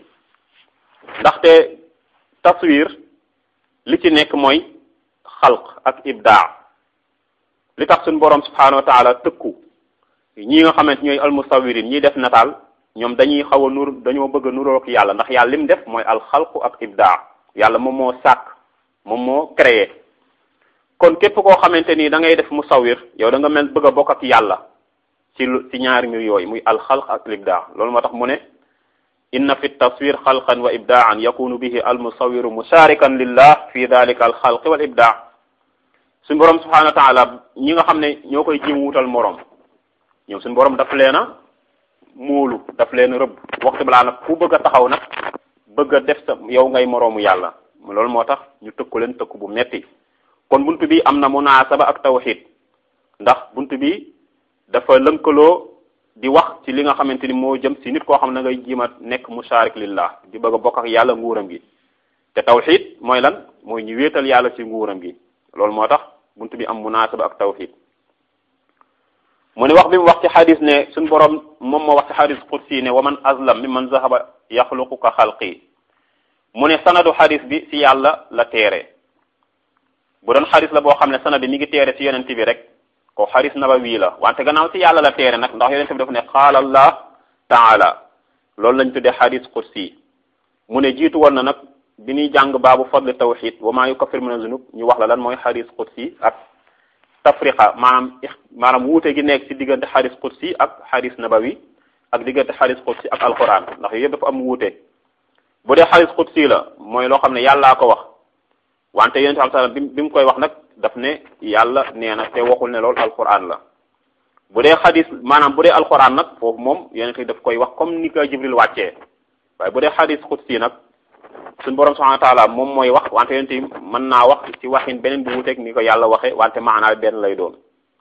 ndaxte taswir li ci nekk mooy xalq ak ibdaa li tax suñu borom subhanahu wa taala tëkku ñi nga xamante ñooy almusawirin ñiy def nataal ñoom dañuy xaw a nur dañoo bëgg a nurook yàlla ndax yàlla lim def mooy alxalqu ak ibdaa yàlla moom moo sàkk moom moo créé kon képp koo xamante ni da ngay def musawir yow da nga mel bëgg a bokk ak yàlla ci lu ci ñaari mbir yooyu muy alxalq ak libdaa loolu moo tax mu ne inna fi taswir xalqan wa ibdaan yakunu bihi almusawiru musharikan lillah fi dalika alxalqi wal ibdaa suñu borom subhanahu wa taala ñi nga xam ne ñoo koy jim wutal morom ñoom suñu borom daf leen a muulu daf leen rëbb waxtu balaa nag ku bëgg a taxaw nag bëgg a def sa yow ngay moroomu yàlla loolu moo tax ñu tëkku leen tëkku bu metti kon buntu bi am na munaasaba ak tawxid ndax buntu bi dafa lënkaloo di wax ci li nga xamante ni moo jëm ci nit koo xam ne ngay jiima nekk musharik lillah di bëgg a bokk ak yàlla nguuram gi te tawxid mooy lan mooy ñu wéetal yàlla ci nguuram gi loolu moo tax buntu bi am munaasaba ak tawxid mu ne wax bi mu wax ci xadis ne suñ borom moom moo wax ci xadis qudsi ne wa man azlam mi man zahaba yaxluqu ka xalqi mu ne sanadu xadis bi ci yàlla la teere bu doon xadis la boo xam ne sanad bi mi ngi teere ci yonent bi rek ko xadis nabawi la wante gannaaw ci yàlla la teere nag ndax yonent bi dafa ne qaala allah taala loolu lañ tuddee xadis qudsi mu ne jiitu woon na nag bi ñuy jàng baabu fadli tawxid wa maa yukaffir min zunub ñu wax la lan mooy xadis qudsi ak tafriqa maanaam maanaam wuute gi nekk ci diggante xadis qudsi ak xadis nabawi ak diggante xadis qudsi ak alquran ndax yooyu yëpp dafa am wuute bu dee xadis qudsi la mooy loo xam ne yàllaa ko wax wante yonent bi sallam bi bi mu koy wax nag daf ne yàlla nee na te waxul ne loolu alquran la bu dee xadis maanaam bu dee alquran nag foofu moom yonent bi daf koy wax comme ni ko jibril wàccee waaye bu dee xadis qudsi nag suñu borom subhanahu wa taala moom mooy wax wante yonent bi mën naa wax ci waxin beneen bu wuuteeg ni ko yàlla waxe wante maanaa benn lay doon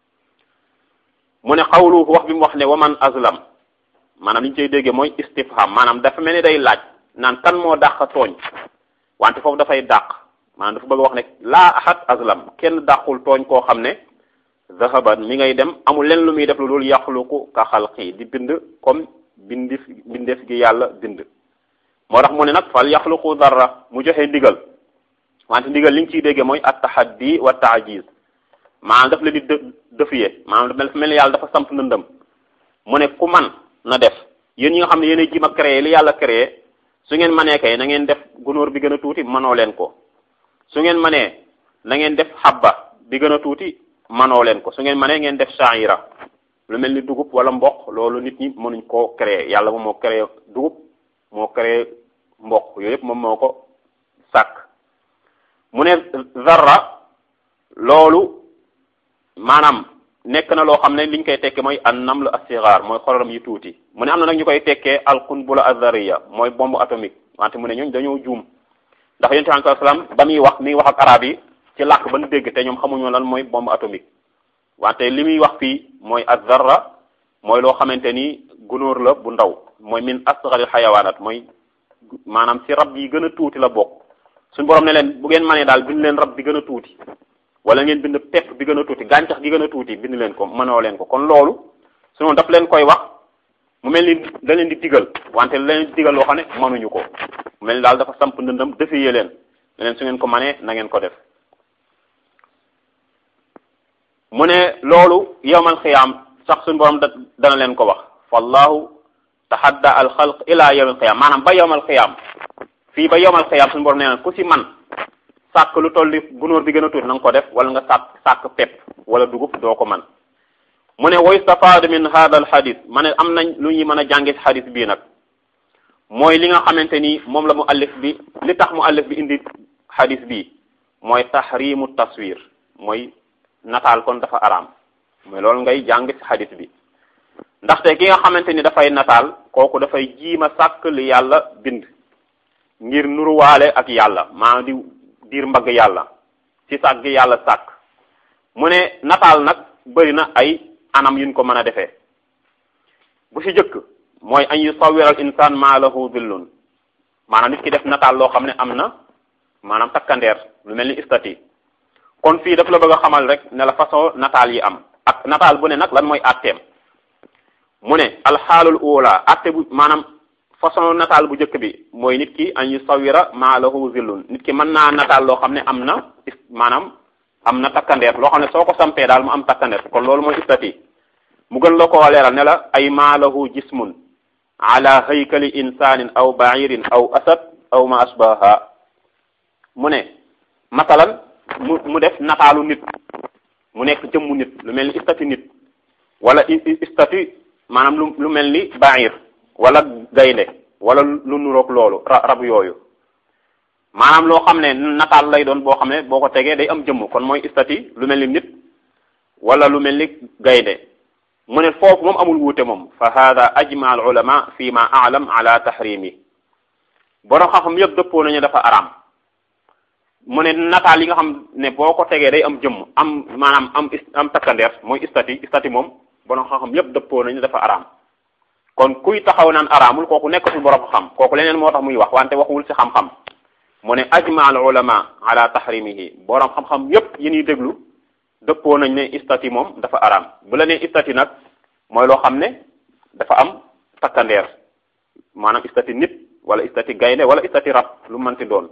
mu ne xawlu wax bi mu wax ne waman azlam maanaam li ñu cay déggee mooy istifham maanaam dafa mel ni day laaj naan kan moo dàq tooñ wante foofu dafay dàq maanaam dafa bëgg wax ne laa ahad azlam kenn dàqul tooñ koo xam ne zahaban mi ngay dem amul len lu muy def lu dul yaxluqu ka xalqi di bind comme bindif bindeef gi yàlla bind moo tax mu ne nag fal yaxluqu darra mu joxe ndigal wante ndigal li nga ciy déggee mooy at tahaddi wa taajiz maanaam daf la di dë dëfiye maanaam dafa mel ni yàlla dafa samp ndëndëm mu ne ku man na def yéen ñi nga xam ne yéen a jima créé li yàlla créé su ngeen manee kay na ngeen def gunóor bi gën a tuuti manoo leen ko su ngeen manee na ngeen def xabba bi gën a tuuti manoo leen ko su ngeen manee ngeen def sha'ira lu mel ni dugub wala mboq loolu nit ñi mënuñ koo créer yàlla moom moo créer dugub moo créer mboq yooyu yëpp moom moo ko sàkk mu ne zarra loolu maanaam nekk na loo xam ne liñ koy tekkee mooy an naml asigar mooy xororam yu tuuti mu ne am na nag ñu koy tekkee alqunbula azariya mooy bombe atomique wante mu ne ñooñ dañoo juum ndax yonent bi sallallahu alayhi wasallam ba muy wax mi ngi wax ak arab yi ci làkk ba nu dégg te ñoom xamuñu lan mooy bombe atomique wante li muy wax fii mooy azarra mooy loo xamante ni gunóor la bu ndaw mooy min asgharil xayawaanat mooy maanaam ci rab yi gën a tuuti la bokk suñu borom ne leen bu ngeen mënee daal bind leen rab bi gën a tuuti wala ngeen bind pepp bi gën a tuuti gàncax gi gën a tuuti bind leen ko mënoo leen ko kon loolu suñu daf leen koy wax mu mel ni da leen di digal wante la leen di digal loo xam ne mënuñu ko mu mel ni daal dafa samp ndëndam defiyee leen ne leen su ngeen ko mënee na ngeen ko def mu ne loolu yowmal xiyaam sax suñu borom da dana leen ko wax fallahu tahadda al xalq ila yowmal xiyaam maanaam ba yowmal xiyaam fii ba yowmal xiyaam suñu borom nee na ku ci man sàkk lu toll ni gunóor bi gën a tuuti na nga ko def wala nga sàkk sàkk pepp wala dugub doo ko man mu ne wa yustafaadu min hada al xadis ma ne am nañ lu ñuy mën a jànge ci xadis bii nag mooy li nga xamante ni moom la mu allif bi li tax mu allif bi indi xadis bii mooy tahrimu taswir mooy nataal kon dafa araam mooy loolu ngay jàng ci xadis bi ndaxte ki nga xamante ni dafay nataal kooku dafay jiima sàkk li yàlla bind ngir nuruwaale ak yàlla maanaam di diir mbagg yàlla ci sàkk gi yàlla sàkk mu ne nataal nag bëri na ay anam yuñ ko mën a defee bu ci jëkk mooy an yusawwira al insaan ma lahu dillun maanaam nit ki def nataal loo xam ne am na maanaam takkandeer lu mel ni istati kon fii daf la bëgg a xamal rek ne la façon nataal yi am ak nataal bu ne nag lan mooy atteem mu ne alxaalul ula atte bu maanaam façon nataal bu njëkk bi mooy nit ki an yusawwira ma lahu zillun nit ki mën naa nataal loo xam ne am na maanaam am na takkandeer loo xam ne soo ko sampee daal mu am takkandeer kon loolu mooy istati mu gën la koo leeral ne la ay ma lahu jismun ala haykali insanin aw ba'irin aw asad aw ma asbaha mu ne masalan mu mu def nataalu nit mu nekk jëmmu nit lu mel ni istati nit wala istati maanaam lu lu mel ni ba'ir wala gaynde wala lu nuroog loolu rab yooyu maanaam loo xam ne nataal lay doon boo xam ne boo ko tegee day am jëmm kon mooy istati lu mel ni nit wala lu mel ni gaynde mu ne foofu moom amul wuute moom fa hada ajma al ulama fi ma a'lam ala tahrimi borom xam-xam yëpp dëppoo nañu dafa araam mu ne nataal yi nga xam ne boo ko tegee day am jëmm am maanaam am am takkandeer mooy istati istati moom borom xam-xam yëpp dëppoo nañu dafa araam kon kuy taxaw naan araamul kooku nekkatul borom xam kooku leneen moo tax muy wax wante waxuwul ci xam-xam mu ne ajma al ulama ala tahrimihi borom xam-xam yëpp yi ñuy déglu dëppoo nañ ne istati moom dafa araam bu la nee istati nag mooy loo xam ne dafa am takkandeer maanaam istati nit wala istati gaynde wala istati rab lu mënti doon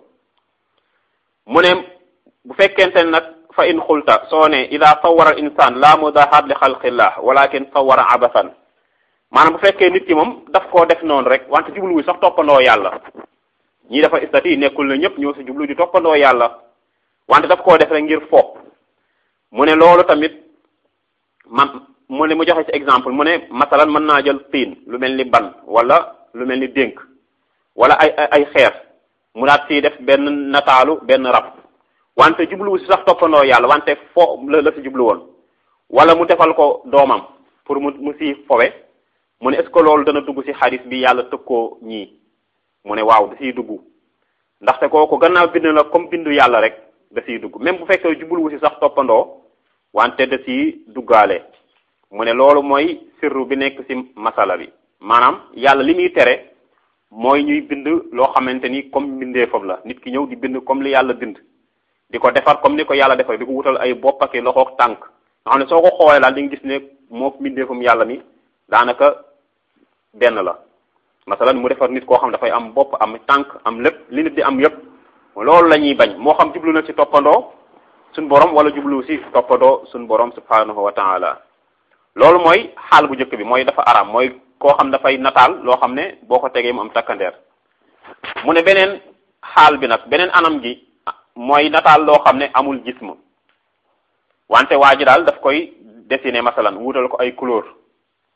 mu ne bu fekkente nag fa in xulta soo ne ida sawara al insan la mudahat li xalqillah walakin sawara abathan maanaam bu fekkee nit ki moom daf koo def noonu rek wante jubluwu sax toppandoo yàlla ñii dafa istati nekkul na ñëpp ñoo si jublu di toppandoo yàlla wante daf koo def rek ngir fo mu ne loolu tamit man mu ne mu joxe ci exemple mu ne masalan mën naa jël tiin lu mel ni ban wala lu mel ni dénk wala ay ay xeer mu daat siy def benn nataalu benn rab wante jubluwu si sax toppandoo yàlla wante fo la la si jublu woon wala mu defal ko doomam pour mu mu si fowe mu ne est-ce que loolu dana dugg ci xadis bi yàlla tëkkoo ñii mu ne waaw da siy dugg ndaxte kooku gannaaw bind la comme bindu yàlla rek da siy dugg même bu fekkee jubluwu si sax toppandoo wante da siy duggaale mu ne loolu mooy sirru bi nekk ci masala bi maanaam yàlla li muy tere mooy ñuy bind loo xamante ni comme mbindeefam la nit ki ñëw di bind comme li yàlla bind di ko defar comme ni ko yàlla defar di ko wutal ay bopp ak loxoog tànk nga xam ne soo ko xoolee daal di nga gis ne moo mbindeefam yàlla mi daanaka benn la masalan mu defar nit koo xam dafay am bopp am tànk am lépp li nit di am yépp loolu la ñuy bañ moo xam jublu na ci toppandoo suñ borom wala jublu ci toppandoo suñ borom subhanahu wa taala loolu mooy xaal bu njëkk bi mooy dafa araam mooy koo xam dafay nataal loo xam ne boo ko tegee mu am takkandeer mu ne beneen xaal bi nag beneen anam gi mooy nataal loo xam ne amul jism wante waa ji daal daf koy dessiner masalan wuutal ko ay couleur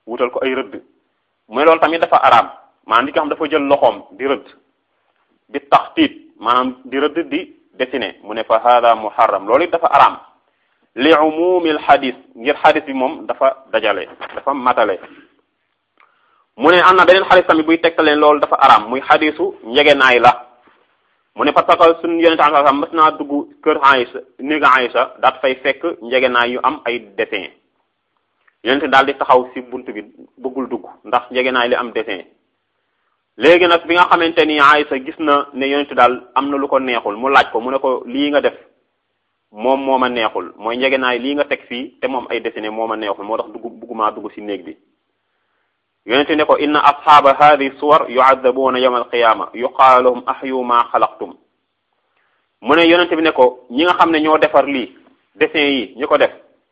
wutal ko ay rëdd mu ne loolu tamit dafa araam maanaam li nga xam dafa jël loxoom di rëdd bi taxtiit maanaam di rëdd di dessiné mu ne fa hada muharram loolu it dafa araam li umumil xadis ngir xadis bi moom dafa dajale dafa matale mu ne am na beneen xadis tamit buy tegtaleen loolu dafa araam muy xadisu njegenaay la mu ne parce que suñu yonente am sax mës naa dugg kër Aïcha néega Aïcha daat fay fekk njegenaay yu am ay dessin yonente daal di taxaw si bunt bi bëggul dugg ndax njegenaay li am dessin léegi nag bi nga xamante ni Aïcha gis na ne yonente daal am na lu ko neexul mu laaj ko mu ne ko lii nga def moom moo ma neexul mooy njegenaay lii nga teg fii te moom ay dessiné moo ma neexul moo tax dugg buggumaa dugg si néeg bi yonente ne ko inna asxaaba hadi suwar yuadabuuna yawma alqiyama yuqaalu lahum ahyu ma xalaqtum mu ne yonente bi ne ko ñi nga xam ne ñoo defar lii dessin yi ñi ko def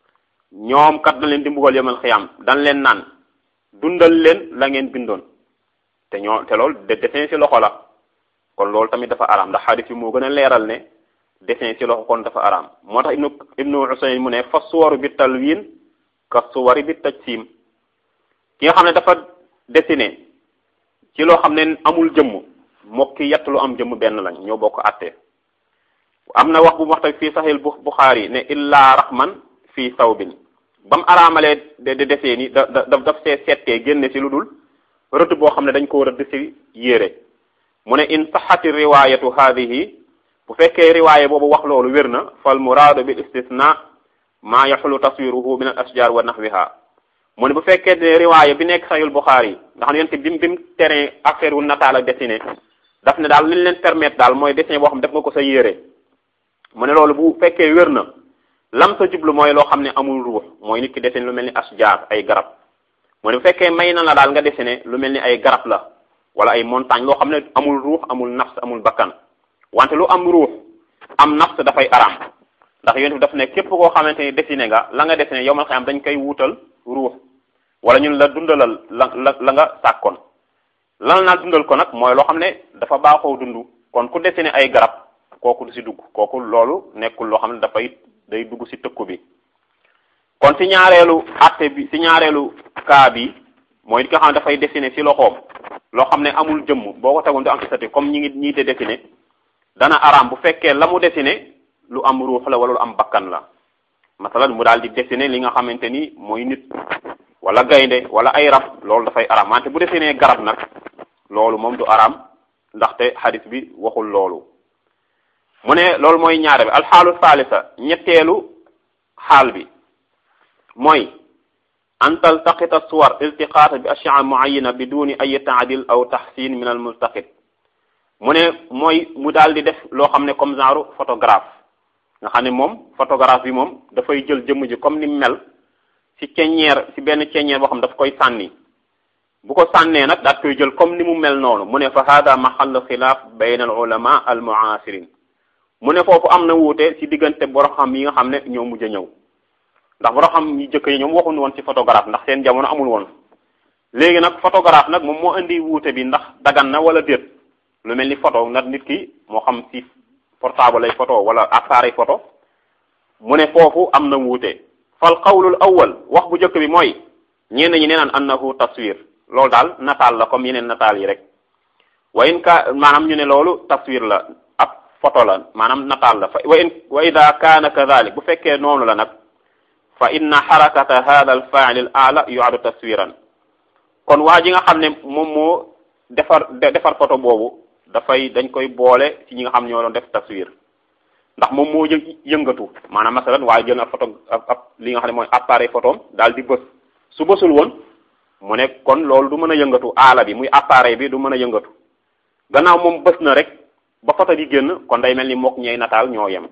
ñoom kat dañ leen di mbugal yawmal xiyam dañ leen naan dundal leen la ngeen bindoon te ñoo te loolu de dessin ci loxo la kon loolu tamit dafa araam ndax xadis yi moo gën a leeral ne dessin ci loxo kon dafa araam moo tax ibnu ibnu Usayn mu ne fa suwaru bi talwin ka suwari bi tajsim ki nga xam ne dafa dessiné ci loo xam ne amul jëmm moo ki yett lu am jëmm benn lañ ñoo bokk àtte am na wax bu mu wax tamit fii saxil Buxaari ne illa raxman fii sawbin ba mu araamalee de de desee ni da da daf see settee génne si lu dul rëdd boo xam ne dañ ko rëdd si yére mu ne in saxati riwayatu haadihi bu fekkee riwaaya boobu wax loolu wér na fal muraadu bil istisna maa yaxulu taswiruhu min al ashjar wa nahwiha mu ne bu fekkee ne riwaaya bi nekk saxil Buxaari yi nga xam ne yonte bi bi mu teree affaire wu nataal ak dessiné daf ne daal li leen permettre daal mooy dessin boo xam def nga ko sa yére mu ne loolu bu fekkee wér na lam sa jublu mooy loo xam ne amul ruux mooy nit ki dessiné lu mel ni asjaar ay garab mu ne bu fekkee may na la daal nga dessiné lu mel ni ay garab la wala ay montagne loo xam ne amul ruux amul nafs amul bakkan wante lu am ruux am nafs dafay araam ndax yonent bi daf ne képp koo xamante ni dessiné nga la nga dessiné yow mal xam dañ koy wuutal ruux wala ñun la dundalal la la la nga sàkkoon lan naa dundal ko nag mooy loo xam ne dafa baaxoo dund kon ku dessiné ay garab kooku du si dugg kooku loolu nekkul loo xam ne dafay day dugg si tëkku bi kon si ñaareelu atte bi si ñaareelu cas bi mooy li nga xam ne dafay dessiné si loxoom loo xam ne amul jëmm boo ko tegoon du am statut comme ñi ngi ñii de dessiné dana araam bu fekkee la mu dessiné lu am ruux la wala lu am bakkan la masalan mu daal di dessiné li nga xamante ni mooy nit wala gaynde wala ay rab loolu dafay araam wante bu dessiné garab nag loolu moom du araam ndaxte xadis bi waxul loolu mu ne loolu mooy ñaare bi alxaalu salisa ñetteelu xaal bi mooy an taltaqita suwar iltiqaata bi ashyaa muayana biduni ay taadil aw taxsin min al multaqit mu ne mooy mu daal di def loo xam ne comme genre photographe nga xam ne moom photographe bi moom dafay jël jëmm ji comme ni mel ci ceññeer ci benn ceññeer boo xam daf koy sànni bu ko sànnee nag daat koy jël comme ni mu mel noonu mu ne fa hada maxallu xilaaf bayna al ulama al muasirin mu ne foofu am na wuute ci diggante borom xam yi nga xam ne ñoo mujj a ñëw ndax borom xam yi jëkk yi ñoom waxuñu woon ci photographe ndax seen jamono amul woon léegi nag photographe nag moom moo indi wuute bi ndax dagan na wala déet lu mel ni photo nag nit ki moo xam ci portable lay photo wala appareil photo mu ne foofu am na wuute fal qawlul awwal wax bu njëkk bi mooy ñenn ñi nee naan annahu taswir loolu daal nataal la comme yeneen nataal yi rek wa in ka maanaam ñu ne loolu taswir la ab photo la maanaam nataal la fa wa in wa ida kaana kadalik bu fekkee noonu la nag fa inna xarakata hada al fail al ala yuadu taswiran kon waa ji nga xam ne moom moo defar defar photo boobu dafay dañ koy boole ci ñi nga xam ñoo doon def taswir ndax moom moo yë yëngatu maanaam masalan waaye jël na photo ab li nga xam ne mooy appareil photo daal di bës su bësul woon mu ne kon loolu du mën a yëngatu aala bi muy appareil bi du mën a yëngatu gannaaw moom bës na rek ba photo di génn kon day mel ni mook ñey nataal ñoo yem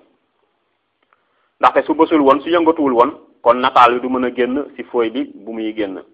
ndaxte su bësul woon su yëngatuwul woon kon nataal bi du mën a génn ci fooy bi bu muy génn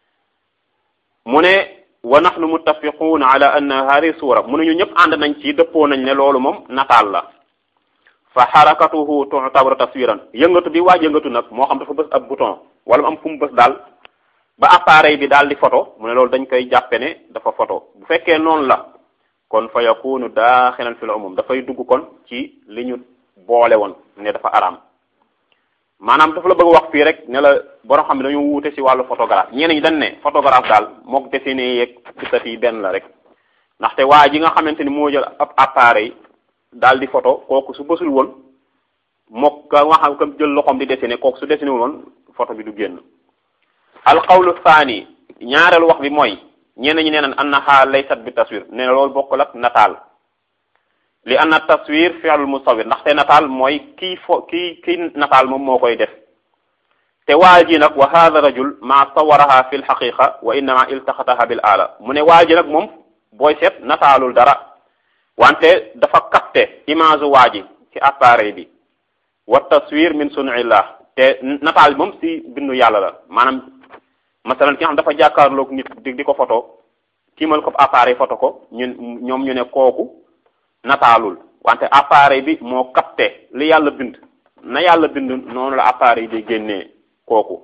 mu ne wa nahnu muttafiquuna ala anna hadi suura mu ne ñu ñëpp ànd nañ ci dëppoo nañ ne loolu moom nataal la fa xarakatuhu tu'tabaru taswiran yëngatu bi waaj yëngatu nag moo xam dafa bës ab bouton wala mu am fu mu bës daal ba appareil bi daal di photo mu ne loolu dañ koy jàppe ne dafa photo bu fekkee noonu la kon fa yakunu daaxilan fil umum dafay dugg kon ci li ñu boole woon ne dafa araam maanaam dafa la bëgg wax fii rek ne la borom xam ne dañoo wuute ci wàllu photographe ñeneen ñi dañ ne photographe daal mook dessiné yeeg gisat yi benn la rek ndaxte waa ji nga xamante ni moo jël ab appareil daal di photo kooku su bësul woon mook ka nga xam ka jël loxoom di dessiné kooku su dessiné wul woon photo bi du génn alqawlu thani ñaareelu wax bi mooy ñeneen ñi nee nañ annaha laysat bi taswir nee na loolu bokkul ak nataal li anna taswir fi'lul musawwir ndaxte nataal mooy kii fo kii kii nataal moom moo koy def te waa ji nag wa hadha rajul ma sawaraha fi lxaqiqa wa innama iltaxataha bil ala mu ne waa ji nag moom booy seet nataalul dara wante dafa capté image waa ji ci appareil bi wa taswir min sunillah te nataal bi moom si bindu yàlla la maanaam masalan ki nga xam dafa jàkkaarloog nit di di ko photo kiimal ko appareil photo ko ñun ñoom ñu ne kooku nataalul wante appareil bi moo capté li yàlla bind na yàlla bind noonu la appareil di génnee kooku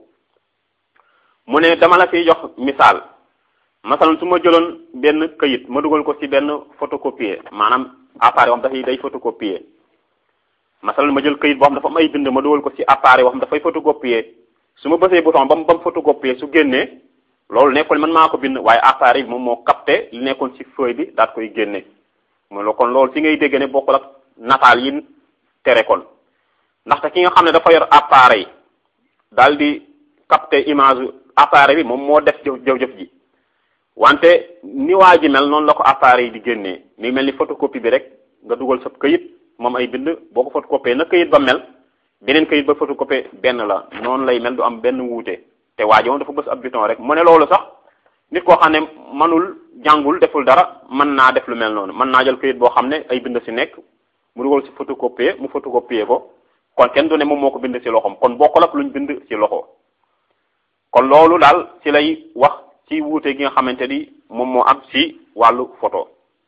mu ne dama la fiy jox misaal masalan su ma jëloon benn këyit ma dugal ko ci benn photocopier maanaam appareil boo xam dafay day photocopier masalan ma jël këyit boo xam dafa am ay bind ma dugal ko ci appareil boo xam dafay photocopier su ma bësee bouton ba mu ba mu photocopier su génnee loolu nekkul man maa ko bind waaye appareil bi moom moo capté li nekkoon ci feuille bi daat koy génne mooy kon loolu ci ngay dégg ne bokkul ak nataal yi tere kon ndaxte ki nga xam ne dafa yor appareil daal di capté image appareil bi moom moo def jëf jëf ji wante ni waa ji mel noonu la ko appareil di génnee mi mel ni photocopie bi rek nga dugal sa këyit moom ay bind boo ko photocopier na këyit ba mel beneen këyit ba photocopier benn la noonu lay mel du am benn wuute te waa ji moom dafa bës ab bouton rek mu ne loolu sax nit koo xam ne manul jàngul deful dara mën naa def lu mel noonu mën naa jël këyit boo xam ne ay bind ci nekk mu dugal ci photocopier mu photocopier ko kon kenn du ne moom moo ko bind ci loxoom kon bokkul ak luñ bind ci loxo kon loolu daal ci lay wax ci wuute gi nga xamante ni moom moo am ci wàllu photo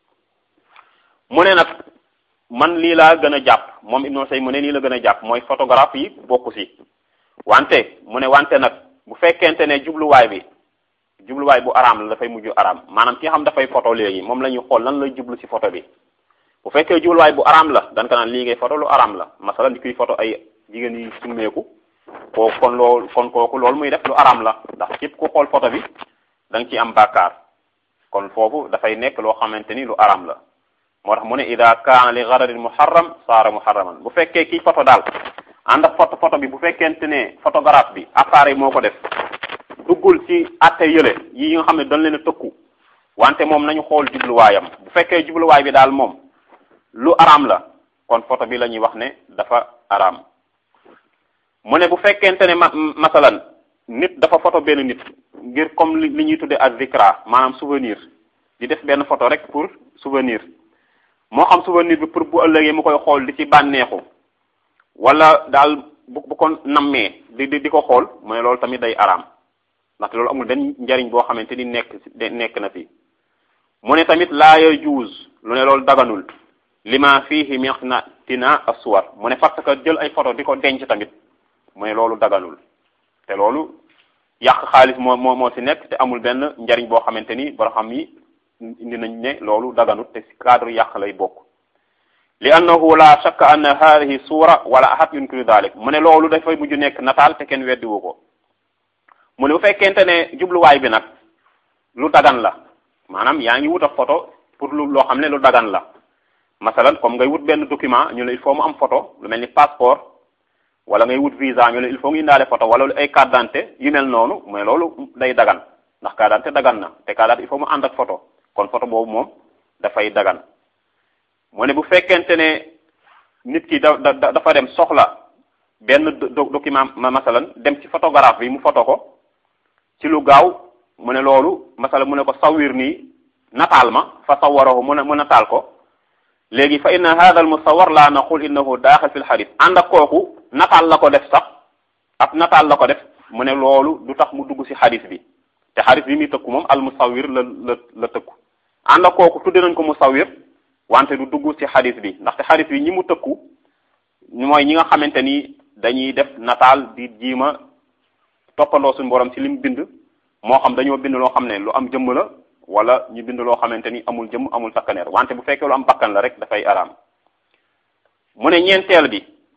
mu ne nag man lii laa gën a jàpp moom Ibnu Say mu ne lii la gën a jàpp mooy photographe yi bokku ci wante mu ne wante nag bu fekkente ne jubluwaay bi jubluwaay bu araam la dafay mujj araam maanaam ki nga xam dafay photo léegi moom la ñuy xool lan lay jublu ci photo bi bu fekkee jubluwaay bu araam la dan ko naan lii ngay photo lu araam la masala di kuy photo ay jigéen yi summeeku kooku kon loolu kon kooku loolu muy def lu araam la ndax képp ku xool photo bi da nga ciy am bàkkaar kon foofu dafay nekk loo xamante ni lu araam la moo tax mu ne ida kaana li gararin muharram saara muharraman bu fekkee kii photo daal ànd ak photo photo bi bu fekkente ne photographe bi appareil moo ko def duggul ci atte yële yi nga xam ne dañ leen a tëkku wante moom nañu xool jubluwaayam bu fekkee jubluwaay bi daal moom lu araam la kon photo bi la ñuy wax ne dafa araam mu ne bu fekkente ne ma masalan nit dafa photo benn nit ngir comme li ñuy tudde ak zikra maanaam souvenir di def benn photo rek pour souvenir moo xam souvenir bi pour bu ëllëgee mu koy xool di ci bànneexu wala daal bu bu ko nammee di di di ko xool mu ne loolu tamit day araam ndaxte loolu amul benn njariñ boo xamante ni nekk nekk na fi mu ne tamit laa yajuuz lu ne loolu daganul lima fihi miqnatina aswar mu ne parce que jël ay photo di ko denc tamit mu ne loolu daganul te loolu yàq xaalis moo moo moo ci nekk te amul benn njariñ boo xamante ni boo xam yi indi nañ ne loolu daganut te ci cadre yàq lay bokk li annahu la shakka anna hadihi suura wala ahad yunkiru dalik mu ne loolu dafay mujj nekk nataal te kenn weddiwu ko mu ne bu fekkente ne jubluwaay bi nag lu dagan la maanaam yaa ngi wut a photo pour lu loo xam ne lu dagan la masalan comme ngay wut benn document ñu ne il faut mu am photo lu mel ni passeport wala ngay wut visa ñu ne il faut nga indaale photo wala ay carte d'identité yu mel noonu mais loolu day dagan ndax carte d'identité dagan na te carte d'identité il faut mu ànd ak photo kon photo boobu moom dafay dagan mu ne bu fekkente ne nit ki da da dafa dem soxla benn document masalan dem ci photographe bi mu photo ko ci lu gaaw mu ne loolu masalan mu ne ko sawir nii nataal ma fa sawarahu mu ne mu nataal ko léegi fa inna hada al musawar la naqul innahu daaxil fi l xadis ànd ak kooku nataal la ko def sax ab nataal la ko def mu ne loolu du tax mu dugg ci xadis bi te xadis bi muy tëkku moom al musawir la la la tëkku ànd ak kooku tudde nañ ko musawir wante du dugg ci xadis bi ndaxte xadis bi ñi mu tëkku mooy ñi nga xamante ni dañuy def nataal di jiima toppandoo suñu borom ci lim bind moo xam dañoo bind loo xam ne lu am jëmm la wala ñu bind loo xamante ni amul jëmm amul takkaneer wante bu fekkee lu am bakkan la rek dafay araam mu ne ñeenteel bi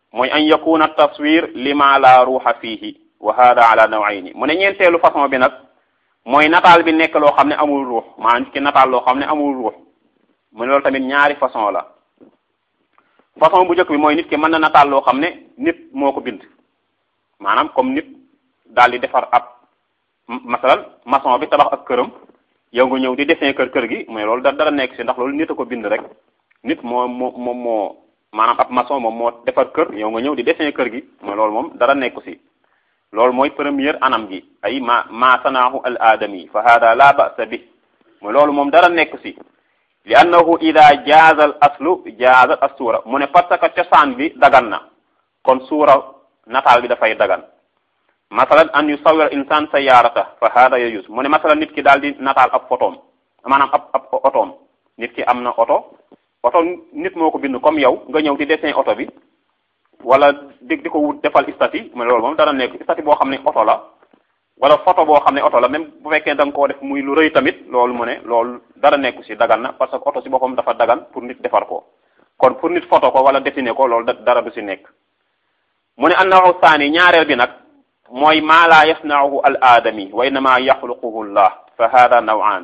mooy an yakuna taswir lima la ruuxa fiihi wa hada ala nawayni mu ne ñeenteelu façon bi nag mooy nataal bi nekk loo xam ne amul ruux maanaam nit ki nataal loo xam ne amul ruux mu ne loolu tamit ñaari façon la façon bu njëkk bi mooy nit ki mën na nataal loo xam ne nit moo ko bind maanaam comme nit daal di defar ab masalan maçon bi tabax ak këram yow nga ñëw di dessin kër kër gi mais loolu da dara nekk si ndax loolu nit a ko bind rek nit moo moo moom moo maanaam ab maçon moom moo defar kër yow nga ñëw di dessin kër gi mooy loolu moom dara nekku si loolu mooy première anam gi ay ma ma sanaahu al aadami fa hada la ba'sa bi mooy loolu moom dara nekk si li annahu ida jaaza al aslu jaaza as suura mu ne parce que cosaan bi dagan na kon suura nataal bi dafay dagan masalan an yusawwir insan sayyarata fa hada yajuz mu ne masalan nit ki daal di nataal ab photoom maanaam ab ab otoom nit ki am na oto oto nit moo ko bind comme yow nga ñëw di dessin oto bi wala di di ko wut defal statut mu ne loolu moom dara nekk statut boo xam ne oto la wala photo boo xam ne oto la même bu fekkee da nga koo def muy lu rëy tamit loolu mu ne loolu dara nekku si dagan na parce que oto si boppam dafa dagan pour nit defar ko kon pour nit photo ko wala dessiner ko loolu dara du si nekk mu ne annahu saani ñaareel bi nag mooy maa laa yasnauhu al aadami wa innama yaxluquhu llah fa hada nawaan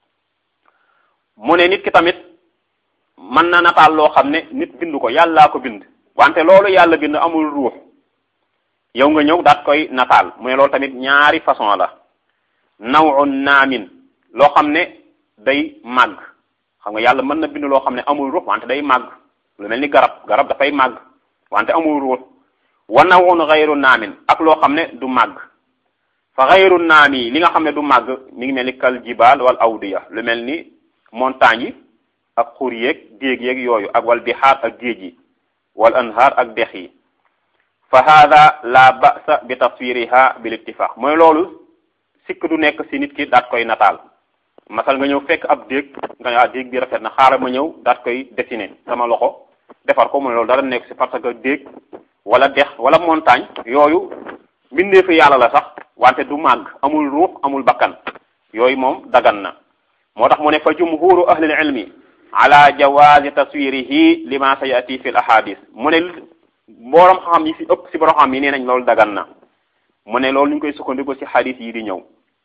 mu ne nit ki tamit mën na nataal loo xam ne nit bind ko yàllaa ko bind wante loolu yàlla bind amul ruux yow nga ñëw daat koy nataal mu ne loolu tamit ñaari façon la nawun naamin loo xam ne day màgg xam nga yàlla mën na bind loo xam ne amul ruux wante day màgg lu mel ni garab garab dafay màgg wante amul ruux wa nawun xayru naamin ak loo xam ne du màgg fa xayru naami li nga xam ne du màgg mi ngi mel ni kal jibaal wal awdiya lu mel ni montagne yi ak xur yeeg déeg yeeg yooyu ak wal bixaar ak géej yi wal anhaar ak dex yi fa hada la ba'sa bi taswiriha bil ittifaq mooy loolu sikk du nekk si nit ki daat koy nataal masal nga ñëw fekk ab déeg nga ne ah déeg bi rafet na xaaral ma ñëw daat koy dessiner sama loxo defar ko mu ne loolu dara nekk si parce que déeg wala dex wala montagne yooyu mbindeefu yàlla la sax wante du màgg amul ruux amul bakkan yooyu moom dagan na moo tax mu ne fa jumhuru ahlil ilmi ala jawazi taswirihi lima sayati fi l ahadis mu ne borom xam yi si ëpp si borom xam yi nee nañ loolu dagan na mu ne loolu ñu koy sukkandiku si xadis yi di ñëw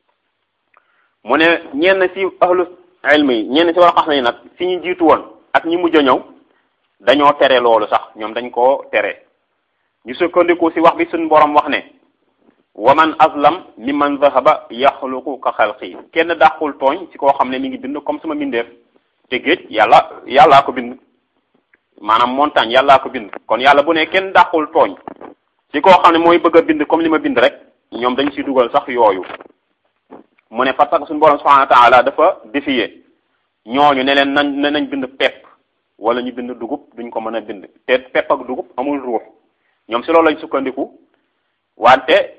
mu ne ñenn si ahlu ilmi yi ñenn si borom xam yi nag si ñu jiitu woon ak ñi mujj a ñëw dañoo tere loolu sax ñoom dañ koo tere ñu sukkandiku si wax bi suñ borom wax ne wa man azlam mimman zahaba yaxluqu ka xalqi kenn dàqul tooñ si koo xam ne mi ngi bind comme sama mbindeef te géej yàlla yàllaa ko bind maanaam montagne yàllaa ko bind kon yàlla bu ne kenn dàqul tooñ ci koo xam ne mooy bëgg a bind comme li ma bind rek ñoom dañ si dugal sax yooyu mu ne parce que suñu borom subhanahu wa taala dafa défier ñooñu ne leen nañ ne nañ bind pepp wala ñu bind dugub duñ ko mën a bind te pepp ak dugub amul ruux ñoom si loolu lañ sukkandiku wante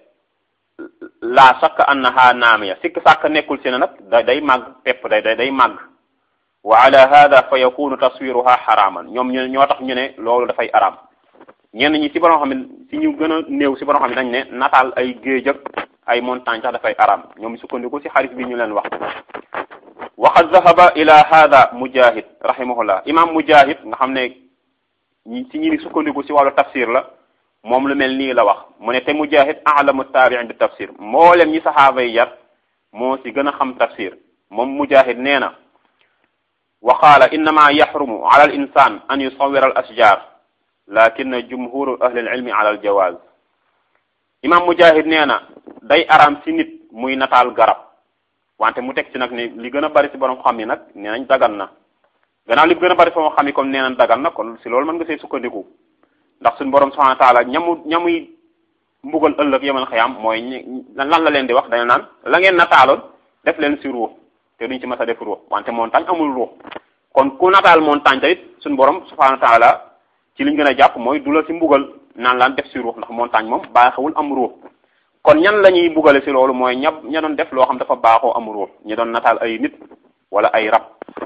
laa sakk annaha naamiya sikk sàkk nekkul si ne nag da day màgg pepp day day day màgg wa ala hada fa yakunu taswiruha xaraaman ñoom ñu ñoo tax ñu ne loolu dafay araam ñenn ñi si borom xam ne si ñu gën a néew si borom xam ne dañ ne nataal ay géej ak ay montagne sax dafay araam ñoom sukkandiku si xarit bi ñu leen wax waqad zahaba ila hada mujahid rahimahullah imam mujahid nga xam ne ñi si ñi ni sukkandiku si wàllu tafsir la moom lu mel nii la wax mu ne te mujahid alamu taabiin bi tafsir mboolem ñi saxaaba yi yar moo si gën a xam tafsir moom mujahid nee na wa qaala innama yaxrumu ala al insan an yusawira al ashjar lakin jumhuru ahli al ilmi ala al jawaz imam mujahid nee na day araam si nit muy nataal garab wante mu teg ci nag ne li gën a bari si borom xam yi nag nee nañ dagan na gannaaw li gën a bari sama xam yi comme nee nañ dagan na kon si loolu mën nga see sukkandiku ndax suñu borom subhanahu wa taala ñamu ñamuy mbugal ëllëg yemal xiyam mooy lan la leen di wax dañu naan la ngeen nataaloon def leen si ruux te duñ ci mas a def ruux wante montagne amul ruux kon ku nataal montagne tamit suñu borom subhanahu wa taala ci liñ gën a jàpp mooy du la si mbugal naan laan def si ruux ndax montagne moom baaxewul am ruux kon ñan la ñuy mbugale si loolu mooy ña ña doon def loo xam dafa baaxoo am ruux ñi doon nataal ay nit wala ay rab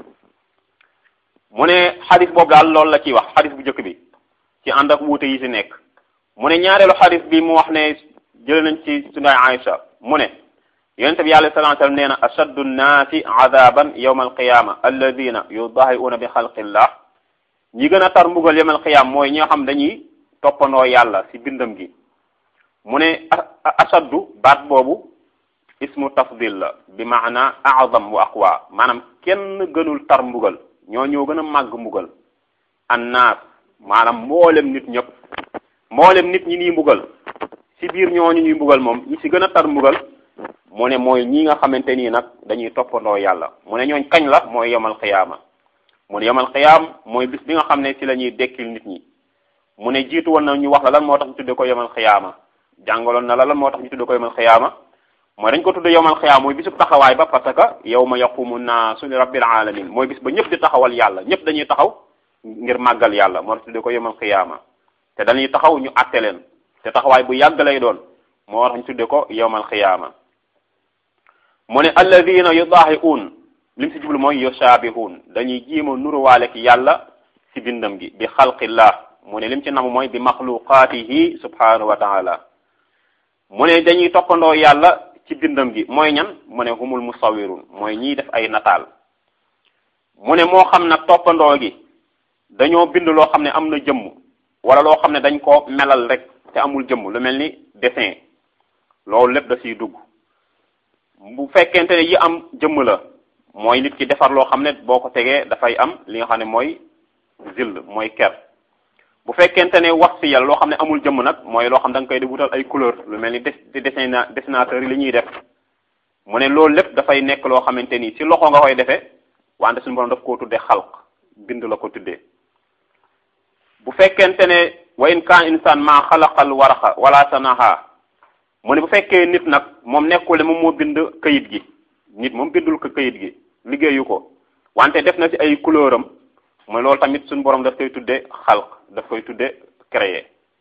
mu ne xadis boobu daal loolu la ciy wax xadis bu njëkk bi ci ànd ak wuute yi si nekk mu ne ñaareelu xadis bi mu wax ne jële nañ ci sunu Aïcha mu ne yonente bi yàlla sallallahu alayhi wasallam nee na ashaddu nnaasi adaban yawma alqiyama alladina yudahiuna bi xalqillah ñi gën a tar mbugal yawma alqiyama mooy ñi nga xam dañuy toppandoo yàlla ci bindam gi mu ne ashaddu baat boobu ismu tafdil la bi maana a'zam wa aqwa maanaam kenn gënul tar mbugal ñoo ñoo gën a màgg mbugal annaas maanaam mboolem nit ñëpp mboolem nit ñi nii mbugal ci biir ñooñu ñuy mbugal moom ñi ci gën a tar mbugal mu ne mooy ñi nga xamante nii nag dañuy toppandoo yàlla mu ne ñooñ kañ la mooy yomal xiyaama mu ne yomal xiyaam mooy bis bi nga xam ne ci la ñuy dekkil nit ñi mu ne jiitu woon na ñu wax la lan moo tax ñu tudde ko yomal xiyaama jàngaloon na la lan moo tax ñu tudde ko yomal xiyaama mooy dañ ko tudde yomal xiyaama mooy bisub taxawaay ba parce que yawma yaqumu naasu li rabbil alamin mooy bis ba ñëpp di taxawal yàlla ñëpp dañuy taxaw ngir màggal yàlla moo tax tudde ko yomal xiyaama te dañuy taxaw ñu àtte leen te taxawaay bu yàgg lay doon moo tax ñu tudde ko yomal xiyaama mu ne alladina yudaahiuun lim si jublu mooy yushaabihun dañuy jiima nuruwaale ki yàlla ci bindam gi bi xalqillah mu ne lim ci nam mooy bi maxluqaatihi subhanahu wa taala mu ne dañuy toppandoo yàlla ci bindam gi mooy ñan mu ne humul musawirun mooy ñiy def ay nataal mu ne moo xam nag toppandoo gi dañoo bind loo xam ne am na jëmm wala loo xam ne dañ ko melal rek te amul jëmm lu mel ni dessin loolu lépp da siy dugg bu fekkente ne yi am jëmm la mooy nit ki defar loo xam ne boo ko tegee dafay am li nga xam ne mooy zill mooy ker bu fekkente ne wax si yàlla loo xam ne amul jëmm nag mooy loo xam da nga koy di wutal ay couleur lu mel ni des dessin dessinateur yi li ñuy def mu ne loolu lépp dafay nekk loo xamante ni si loxo nga koy defee wante suñu borom daf koo tuddee xalq bind la ko tuddee bu fekkente ne wa in kaan insaan maa xalaqal waraxa wala sanaha mu ne bu fekkee nit nag moom nekkul ne moom moo bind kayit gi nit moom bindul ko kayit gi liggéeyu ko wante def na ci ay couleur am mooy loolu tamit suñu borom daf koy tudde xalq daf koy tudde créer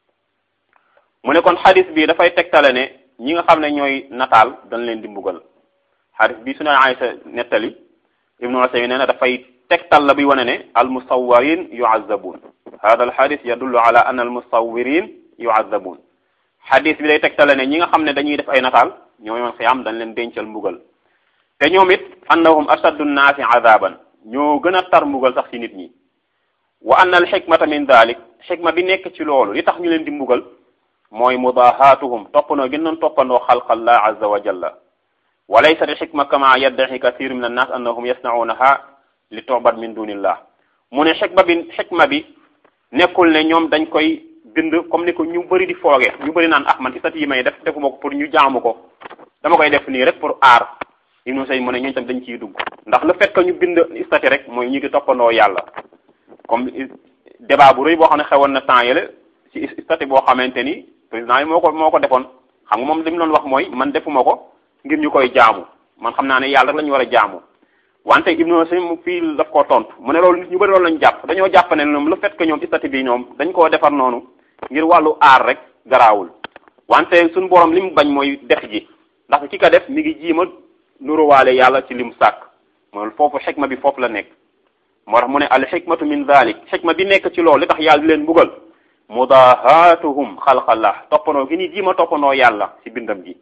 mu ne kon xadis bi dafay tegtale ne ñi nga xam ne ñooy nataal dañ leen di mbugal xadis bi suñu Aysa nettali ibnu Usaymin nee na dafay tegtal la bi wane ne al musawwirin yu'azzabun hada al xadis yadullu ala anna al musawwirin yu'azzabun xadis bi day tegtale ne ñi nga xam ne dañuy def ay nataal ñoo yoon xiyaam dañ leen dencal mbugal te ñoom it annahum ashaddu nnaasi azaban ñoo gën a tar mbugal sax ci nit ñi wa anna al xikmata min dalik xikma bi nekk ci loolu li tax ñu leen di mbugal mooy mudahaatuhum toppandoo gën doon toppandoo xalqallah azza wa jalla wa laysat al xikma kama yaddaxi kathir min annas annahum yasnaunaha li tu'bad min dunillah mu ne xikma bi xikma bi nekkul ne ñoom dañ koy bind comme ni ko ñu bëri di fooge ñu bëri naan ah man ci sat yi may def defuma ko pour ñu jaamu ko dama koy def nii rek pour aar Ibnu Sayyid mu ne ñooñu tam dañ ciy dugg ndax le fait que ñu bind statut rek mooy ñu ngi toppandoo yàlla comme débat bu rëy boo xam ne xewoon na temps yële ci statut boo xamante ni président yi moo ko moo ko defoon xam nga moom li mu doon wax mooy man defuma ko ngir ñu koy jaamu man xam naa ne yàlla rek la ñu war a jaamu wante Ibnu Sayyid mu fii daf koo tontu mu ne loolu nit ñu bëri loolu lañu jàpp dañoo jàpp ne ñoom le fait que ñoom statut bi ñoom dañ koo defar noonu ngir wàllu aar rek garaawul wante suñu borom li mu bañ mooy def ji ndax ki ka def mi ngi jiima nuruwaale yàlla ci lim sàkk mooy foofu xikma bi foofu la nekk moo tax mu ne al xikmatu min dalik xikma bi nekk ci loolu li tax yàlla di leen mbugal mudahaatuhum xalqallah toppandoo gi ni jiima toppandoo yàlla ci bindam gi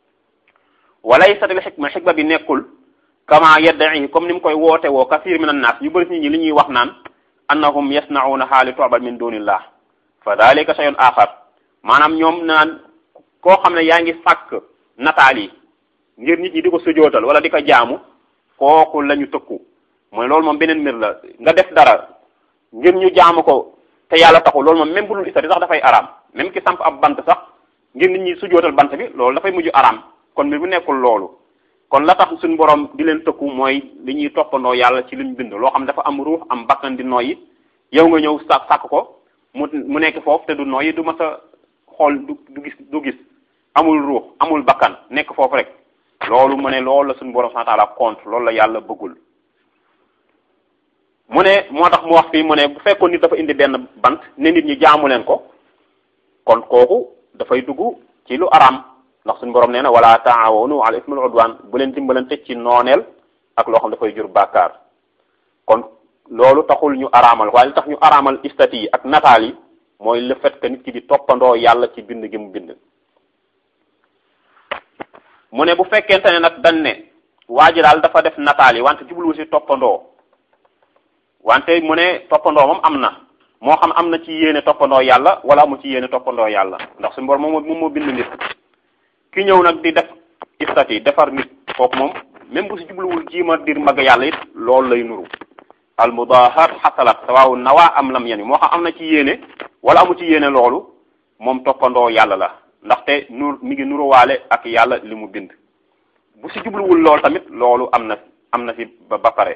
walaysat al xikma xikma bi nekkul kama yadda'i comme ni mu koy woote woo kasir min annaas ñu bëri nit ñi li ñuy wax naan annahum yasna'unaha li tu'bad min dunillah fa dalika shay'un axar maanaam ñoom naan koo xam ne yaa ngi sàkk nataal yi ngir nit ñi di ko sujootal wala di ko jaamu kooku la ñu tëkku mooy loolu moom beneen mbir la nga def dara ngir ñu jaamu ko te yàlla taxul loolu moom même bu dul istati sax dafay araam même ki samp ab bant sax ngir nit ñi sujootal bant bi loolu dafay mujj araam kon mbir bu nekkul loolu kon la tax suñu borom di leen tëkku mooy li ñuy toppandoo yàlla ci liñ bind loo xam dafa am ruux am bakkan di noyyi yow nga ñëw sàkk sàkk ko mu mu nekk foofu te du noyyi du mas a xool du du gis du gis amul ruux amul bakkan nekk foofu rek loolu mu ne loolu la suñu borom subhanahu wa ta'ala contre loolu la yàlla bëggul mu ne moo tax mu wax fii mu ne bu fekkoon nit dafa indi benn bant ne nit ñi jaamu leen ko kon kooku dafay dugg ci lu araam ndax suñu borom nee na wala taawanu ala ismil udwan bu leen dimbalante ci nooneel ak loo xam dafay jur bàkkaar kon loolu taxul ñu araamal waaye li tax ñu araamal istati yi ak nataal yi mooy le fait que nit ki di toppandoo yàlla ci bind gi mu bind mu ne bu fekkente ne nag dañ ne waa ji daal dafa def nataal yi wante jubluwu si toppandoo wante mu ne toppandoo moom am na moo xam am na ci yéene toppandoo yàlla wala amu ci yéene toppandoo yàlla ndax suñu borom moom moom moo bind nit ki ñëw nag di def istati defar nit kooku moom même bu si jubluwul jiima dir mag yàlla it loolu lay nuru al mudahat xasalat sawaawu nawaa am lam yani moo xam am na ci yéene wala amu ci yéene loolu moom toppandoo yàlla la ndaxte nur mi ngi nuruwaale ak yàlla li mu bind bu si jubluwul loolu tamit loolu am na am na si ba ba pare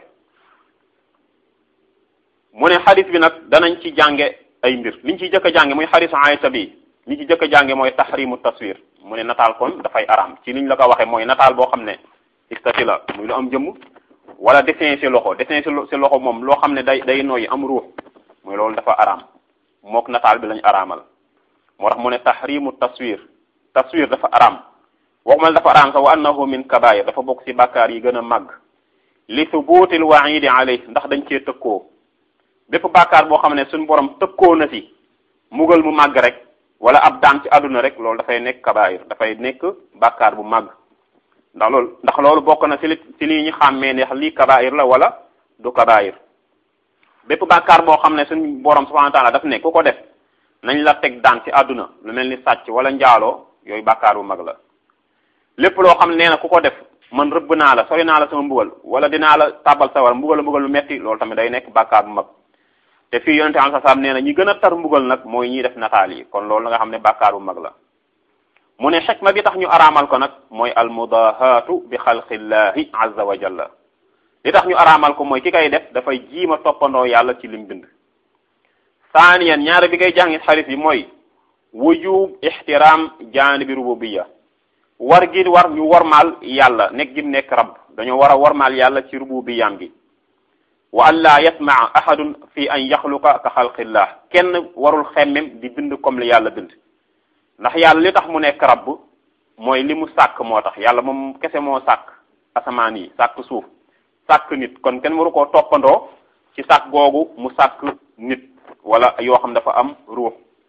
mu ne xadis bi nag danañ ci jànge ay mbir liñ ciy jëkk a jànge muy xadisu Aysa bi liñ ci jëkk a jànge mooy tahrimu taswir mu ne nataal kon dafay araam ci liñ la ko waxee mooy nataal boo xam ne istati la muy lu am jëmm wala dessin si loxo dessin si si loxo moom loo xam ne day day nooyi am ruux muy loolu dafa araam mook nataal bi lañ araamal moo tax mu ne tahrimu taswir taswir dafa araam waxumal dafa araam sax wa annahu min kabair dafa bokk ci bàkkaar yi gën a màgg li thubutil waidi alayh ndax dañ cee tëkkoo bépp bàkkaar boo xam ne suñu borom tëkkoo na si mugal mu màgg rek wala ab daan ci àdduna rek loolu dafay nekk kabair dafay nekk bàkkaar bu màgg ndax loolu ndax loolu bokk na ci li ci lii ñu xàmmee ne lii kabair la wala du kabair bépp bàkkaar boo xam ne suñu borom subhanahu wa taala daf ne ku ko def nañ la teg daan ci àdduna lu mel ni sàcc wala njaaloo yooyu bàkkaar bu mag la lépp loo xam ne nee na ku ko def man rëbb naa la sori naa la sama mbugal wala dinaa la tàbbal sa war mbugal mbugal lu metti loolu tamit day nekk bàkkaar bu mag te fii yonente am sa saam nee na ñi gën a tar mbugal nag mooy ñiy def nataal yi kon loolu la nga xam ne bàkkaar bu mag la mu ne xikma bi tax ñu araamal ko nag mooy almudahaatu bi xalqillahi azza wa jalla li tax ñu araamal ko mooy ki kay def dafay jiima toppandoo yàlla ci lim bind saaniyan ñaare bi ngay jàngit xarit yi mooy wujub ixtiram jaanibi rububiya war gi war ñu warmaal yàlla nekk gim nekk rab dañoo war a warmaal yàlla ci rububiyam gi wa an laa yasmaa ahadun fi an yaxluqa ka xalqillah kenn warul xemmem di bind comme li yàlla bind ndax yàlla li tax mu nekk rabb mooy li mu sàkk moo tax yàlla moom kese moo sàkk asamaan yi sàkk suuf sàkk nit kon kenn waru koo toppandoo ci sàkk googu mu sàkk nit wala yoo xam dafa am ruux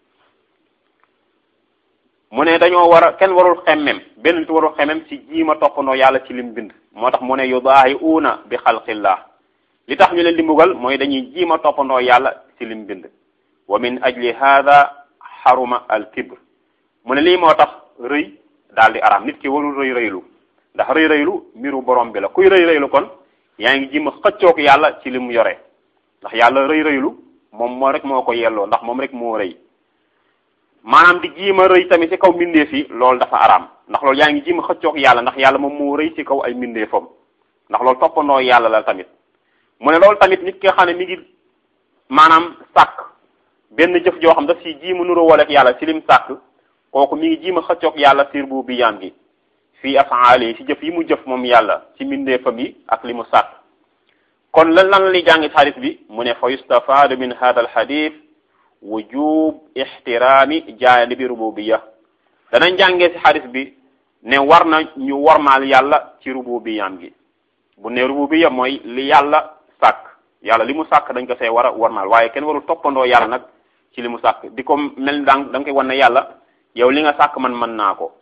mu ne dañoo war a kenn warul xemmem benn nit warul xemmem ci jiima toppandoo yàlla ci lim bind moo tax mu ne yudaahiuuna bi xalqillah li tax ñu leen di mbugal mooy dañuy jiima toppandoo yàlla ci lim bind wa min ajli hada xaruma al kibr mu ne lii moo tax rëy daal di araam nit ki warul rëy rëylu ndax rëy rëylu mbiru borom bi la kuy rëy rëylu kon yaa ngi jiima xëccoog yàlla ci lim yore ndax yàlla rëy rëylu moom moo rek moo ko yelloo ndax moom rek moo rëy maanaam di jiima rëy tamit ci kaw mbindeef yi loolu dafa araam ndax loolu yaa ngi jiima xëccoog yàlla ndax yàlla moom moo rëy ci kaw ay mbindeefam ndax loolu toppandoo yàlla la tamit mu ne loolu tamit nit ki nga xam ne mi ngi maanaam sàkk benn jëf joo xam daf si jiima nuroo wala ak yàlla ci lim sàkk kooku mi ngi jiima xëccoog yàlla sir bu bi yaam gi fii afaali ci jëf yi mu jëf moom yàlla ci mbindeefam yi ak li mu sàkk kon lan lan li jàngi xadis bi mu ne fa yustafaadu min hada al xadis wujub ixtiraami jaanibi rububiya danañ jàngee ci xadis bi ne war na ñu warmaal yàlla ci rububiyam gi bu ne rububiya mooy li yàlla sàkk yàlla li mu sàkk dañ ko see war a warmaal waaye kenn warul toppandoo yàlla nag ci li mu sàkk di ko mel da nga koy wan ne yàlla yow li nga sàkk man mën naa ko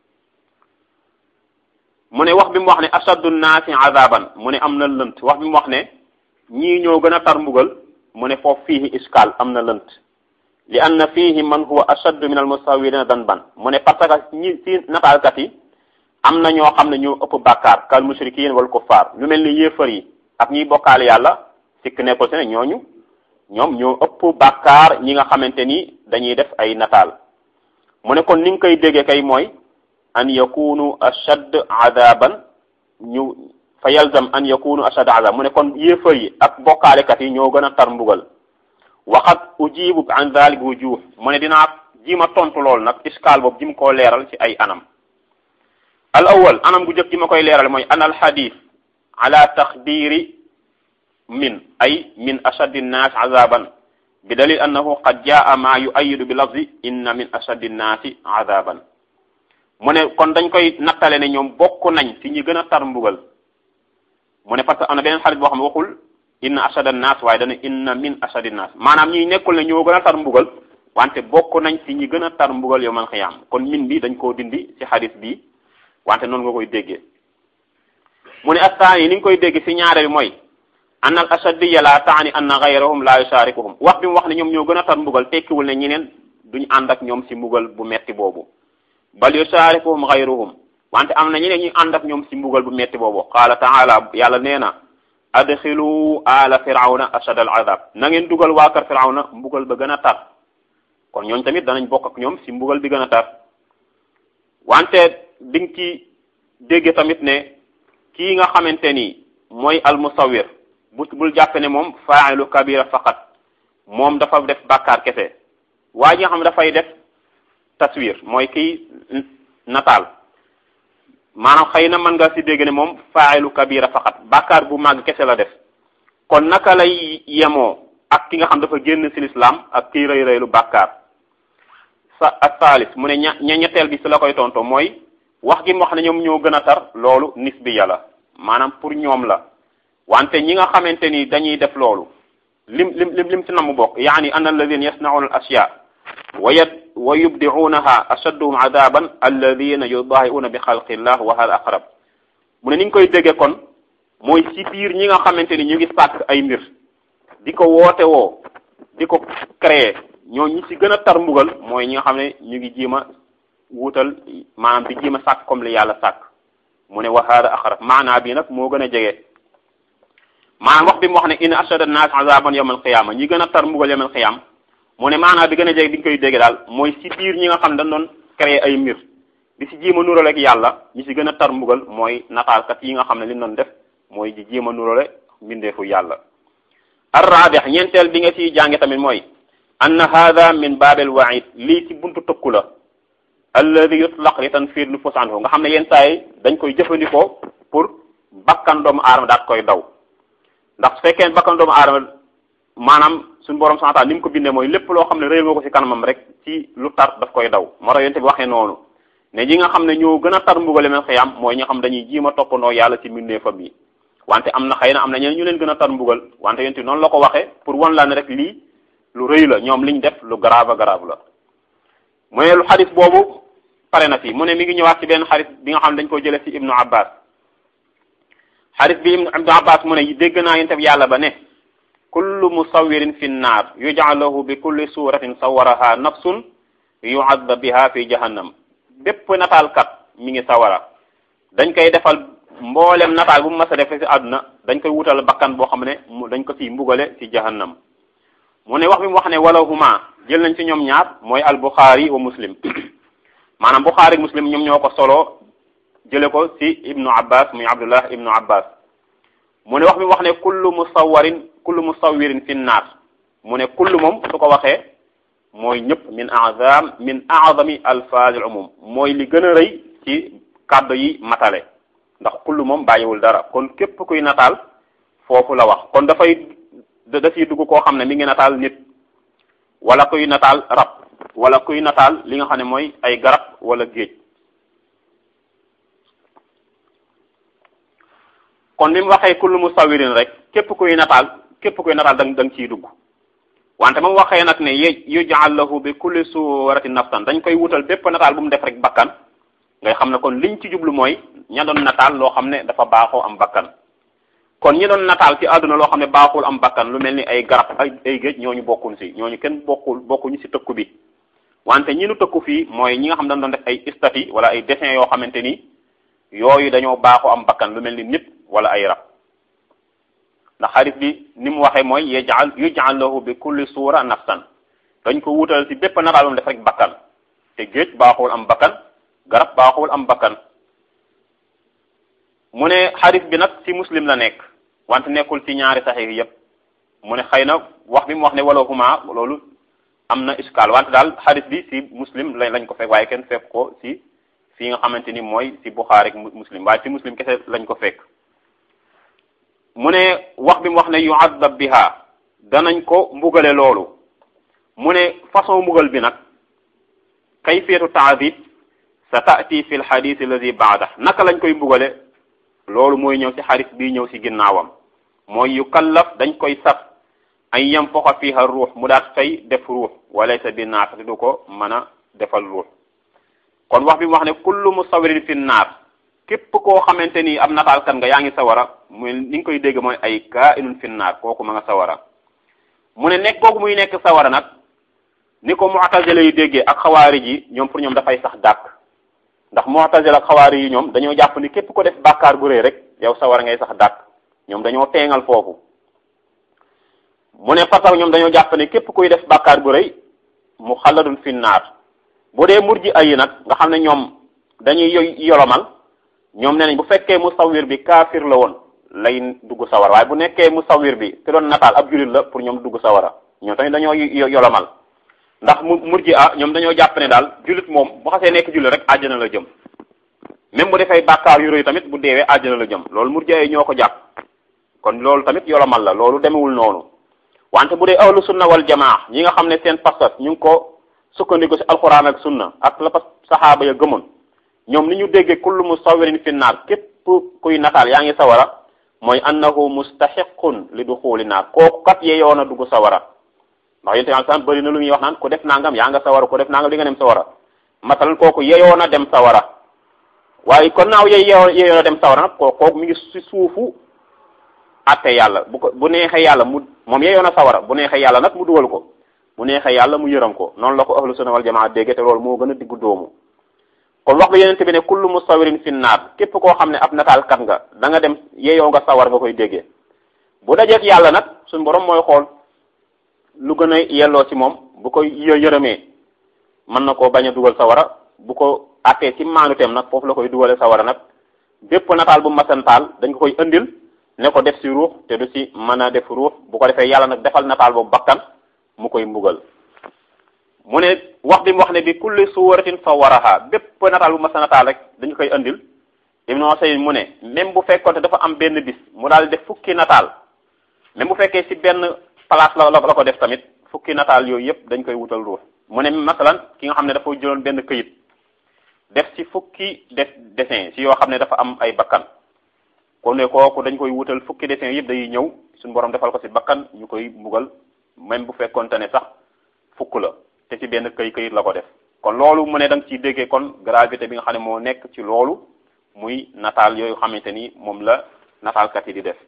mu ne wax bi mu wax ne ashaddu nnaasi azaban mu ne am na lënt wax bi mu wax ne ñii ñoo gën a tar mbugal mu ne foofu fiihi iskaal am na lënt li anna fiihi man huwa ashaddu min al musawirina danban mu ne parce que ñi ci nataalkat yi am na ñoo xam ne ñoo ëpp bàkkaar kal mushrikin wal kuffar ñu mel ni yéefar yi ak ñiy bokkaale yàlla sikk nekkul si ne ñooñu ñoom ñoo ëpp bàkkaar ñi nga xamante ni dañuy def ay nataal mu ne kon ni nga koy déggee kay mooy an yakunu ashad adaban ñu fa yalzam an yakunu ashad adab mu ne kon yéefar yi ak bokkaalekat yi ñoo gën a tar mbugal waxat ujibu an dalik wujuh mu ne dinaa jima tontu lool nag iskaal boobu jim koo leeral ci ay anam al awal anam gu jëkk ji ma koy leeral mooy an al xadis ala taxdiri min ay min ashaddi nnaas azaban bi dalil annahu qad jaa ma yuayidu bi lafzi inna min ashaddi nnaasi azaban mu ne kon dañ koy nattale ne ñoom bokk nañ ci ñi gën a tar mbugal mu ne parce que am na beneen xarit boo xam ne waxul inna ashadda naas waaye dana inna min ashaddi naas maanaam ñi nekkul ne ñoo gën a tar mbugal wante bokk nañ ci ñi gën a tar mbugal yow man xiyaam kon min bi dañ koo dindi ci xadis bi wante noonu nga koy déggee mu ne astaan yi ni nga koy dégg ci ñaare bi mooy anna al ashaddiya la taani anna gayrahum la yusharikuhum wax bi mu wax ne ñoom ñoo gën a tar mbugal tekkiwul ne ñeneen duñ ànd ak ñoom si mbugal bu metti boobu bal yusharikuhum gayruhum wante am na ñeneen ñu ànd ak ñoom si mbugal bu metti boobu qaala taala yàlla nee na adxilu ala firawna ashad al adab na ngeen dugal waa kër firawna mbugal ba gën a tar kon ñooñ tamit danañ bokk ak ñoom si mbugal bi gën a tar wante di nga ci dégge tamit ne kii nga xamante ni mooy al musawir bu bul jàppe ne moom faailu kabira faqat moom dafa def bàkkaar kese waa ji nga xam dafay def taswir mooy kii nataal maanaam xëy na mën nga si dégg ne moom faailu kabira faqat bàkkaar bu màgg kese la def kon naka lay yemoo ak ki nga xam dafa génn si lislaam ak kii rëy rëylu bàkkaar sa ak saalis mu ne ña ña ñetteel bi si la koy tonto mooy wax gi mu wax ne ñoom ñoo gën a tar loolu nisbiya la maanaam pour ñoom la wante ñi nga xamante ni dañuy def loolu lim lim lim lim si namm bokk yaani an alladina yasnauna al ashya wa yad wa yubdiunaha ashadduhum adaban alladina yudahiuna bi xalqillah wa hada aqrab mu ne ni nga koy dégge kon mooy si biir ñi nga xamante ni ñu ngi sàkk ay mbir di ko woote woo di ko créer ñoo ñi si gën a tar mbugal mooy ñi nga xam ne ñu ngi jiima wuutal maanaam di jiima sàkk comme li yàlla sàkk mu ne wa hada aqrab maanaa bi nag moo gën a jege maanaam wax bi mu wax ne in ashada an-nas azaban yawm al-qiyama ñi gën a tar mbugal yawm al-qiyam mu ne maanaam bi gën a jege di nga koy dégg daal mooy si biir ñi nga xam dañ doon créer ay mbir di si jiima nurale ak yàlla ñi si gën a tar mbugal mooy nataalkat yi nga xam ne li doon def mooy di jiima nurale mbindeefu yàlla ar-raabih ñeenteel bi nga ciy jànge tamit mooy anna hada min baabil waid lii ci buntu tëkku la alladi yutlaq li tanfir nufus anhu nga xam ne yenn saa yi dañ koy jëfandikoo pour bakkan doomu aadama daat koy daw ndax su fekkee bakkan doomu aadama maanaam suñu borom santaal ni mu ko bindee mooy lépp loo xam ne réer nga ko ci kanamam rek ci lu tar daf koy daw moo tax yonte bi waxee noonu ne ñi nga xam ne ñoo gën a tar mbugale men xiyam mooy ñi nga xam dañuy jiima toppandoo yàlla ci mbindeefam yi wante am na xëy na am na ñeneen ñu leen gën a tar mbugal wante yonte noonu la ko waxee pour wan la ne rek lii lu rëy la ñoom liñ def lu grave grave la mu ne lu xadis boobu pare na fi mu ne mi ngi ñëwaat ci benn xadis bi nga xam ne dañ ko jëlee ci ibnu abbas xadis bi ibnu abbas mu ne dégg naa yonte bi yàlla ba ne kullu musawirin fi nnaar yuj'al lahu bi kulli suratin sawaraha nafsun yu'adab biha fi jahannam bépp nataalkat mi ngi sawara dañ koy defal mboolem nataal bu mu mas a def ci àdduna dañ koy wutal bakkan boo xam ne dañ ko ciy mbugale ci jahannam mu ne wax bi mu wax ne wala huma jël nañ ci ñoom ñaar mooy al buxaari wa muslim maanaam buxaari muslim ñoom ñoo ko solo jële ko ci ibnu abbas muy abdullah ibnu abbas mu ne wax bi mu wax ne kullu musawarin kullu musawirin fi nnaar mu ne kullu moom su ko waxee mooy ñëpp min azam min azami alfaazil umum mooy li gën a rëy ci kàddu yi matale ndax kullu moom bàyyiwul dara kon képp kuy nataal foofu la wax kon dafay dafiy dugg koo xam ne mi ngi nataal nit wala kuy nataal rab wala kuy nataal li nga xam ne mooy ay garab wala géej kon bi mu waxee kullu musawirin rek képp kuy nataal képp kuy nataal da da nga ciy dugg wante moom waxee nag ne ye yuj'al lahu bi kulli suratin nafsan dañ koy wutal bépp nataal bu mu def rek bakkan ngay xam ne kon liñ ci jublu mooy ña doon nataal loo xam ne dafa baaxoo am bakkan kon ñi doon nataal ci àdduna loo xam ne baaxul am bakkan lu mel ni ay garab ay ay géej ñooñu bokkun si ñooñu kenn bokkul bokkuñu si tëkku bi wante ñi nu tëkku fii mooy ñi nga xam dañ doon def ay stati wala ay dessin yoo xamante ni yooyu dañoo baaxoo am bakkan lu mel ni nit wala ay rab ndax xarit bi ni mu waxee mooy yajal yuj'al lahu bi kulli suura nafsan dañ ko wutal ci bépp nataal bu mu def rek bakkan te géej baaxul am bakkan garab baaxul am bakkan mu ne xarit bi nag ci muslim la nekk wante nekkul ci ñaari saxiix yépp mu ne xëy na wax bi mu wax ne wala huma loolu am na iskaal wante daal xarit bi ci muslim lañ lañ ko fekk waaye kenn fekk ko ci fii nga xamante ni mooy ci buxaari muslim waaye ci muslim kese lañ ko fekk mu ne wax bi mu wax ne yu'adab biha danañ ko mbugale loolu mu ne façon mbugal bi nag kayfiyatu ta'dib sa ta'ti fi lxadis alladi baada naka lañ koy mbugale loolu mooy ñëw ci xadis bii ñëw ci ginnaawam mooy yu kallaf dañ koy sat ay yam foxa fiha ruux mu daat fay def ruux walaysa bi naafati du ko mën a defal ruux kon wax bi mu wax ne kullu musawirin fi naar képp koo xamante ni ab nataalkat nga yaa ngi sawara muy ni nga koy dégg mooy ay kaa inun finnaar kooku ma nga sawara mu ne nekk kooku muy nekk sawara nag ni ko mu'tazila yi déggee ak xawaari ji ñoom pour ñoom dafay sax dàkk ndax mu'tazila ak xawaari yi ñoom dañoo jàpp ni képp ko def bàkkaar bu rëy rek yow sawara ngay sax dàkk ñoom dañoo teengal foofu mu ne fasaw ñoom dañoo jàpp ne képp kuy def bàkkaar bu rëy mu xaladun finnaar bu dee murji ayi nag nga xam ne ñoom dañuy yoy yolomal ñoom nee nañ bu fekkee musawir bi kaafir la woon lay dugg sawara waaye bu nekkee musawir bi te doon nataal ab julit la pour ñoom dugg sawara ñoom tamit dañoo yolomal ndax mu murji a ñoom dañoo jàpp ne daal julit moom bu xasee nekk julit rek àjjana la jëm même bu defee bàkkaar yu rëy tamit bu deewee àjjana la jëm loolu murji ay ñoo ko jàpp kon loolu tamit yolomal la loolu demewul noonu wante bu dee ahlu sunna wal jamaa ñi nga xam ne seen pas-pas ñu ngi ko sukkandiku ci alquran ak sunna ak la pas saxaaba ya gëmoon ñoom ni ñu déggee kullu musawirin fi naar képp kuy nataal yaa ngi sawara mooy annahu mustaxiqun li duxuli naar kooku kat yeyoo na dugg sawara ndax yénte al san bëri na lu muy wax naan ku def nangam yaa nga sawara ku def nangam li nga dem sawara masalan kooku yeyoo na dem sawara waaye kon naaw yey yeyoo na dem sawara nag kooku kooku mi ngi ci suufu atte yàlla bu ko bu neexee yàlla mu moom yeyoo na sawara bu neexee yàlla nag mu dugal ko bu neexee yàlla mu yëram ko noonu la ko ahlu sunna wal jamaa dégge te loolu moo gën a diggu doomu kon wax bi yenente bi ne kullu musawirin fi naar képp koo xam ne ab nataalkat nga da nga dem yeyoo nga sawar nga koy déggee bu dajeek yàlla nag suñu borom mooy xool lu gën a yelloo ci moom bu ko yërëmee mën na koo bañ a dugal sawara bu ko attee ci maanuteem nag foofu la koy dugale sawara nag bépp nataal bu masantaal dañ ko koy indil ne ko def ci ruux te du ci mën a def ruux bu ko defee yàlla nag defal nataal boobu bakkan mu koy mbugal mu ne wax bi mu wax ne bi kulli suwaratin fa waraha bépp nataal bu masa nataal rek dañu koy andil Ibnu Usayd mu ne même bu fekkoon dafa am benn bis mu daal def fukki nataal même bu fekkee ci benn place la la ko def tamit fukki nataal yooyu yëpp dañ koy wutal ruux mu ne masalan ki nga xam ne dafa jëloon benn këyit def ci fukki def dessin ci yoo xam ne dafa am ay bakkan kon ne kooku dañ koy wutal fukki dessin yëpp day ñëw suñu borom defal ko ci bakkan ñu koy mbugal même bu fekkoonte ne sax fukk la te ci benn këy këyit la ko def kon loolu mu ne da nga ciy déggee kon gravité bi nga xam ne moo nekk ci loolu muy nataal yooyu xamante ni moom la nataalkat yi di def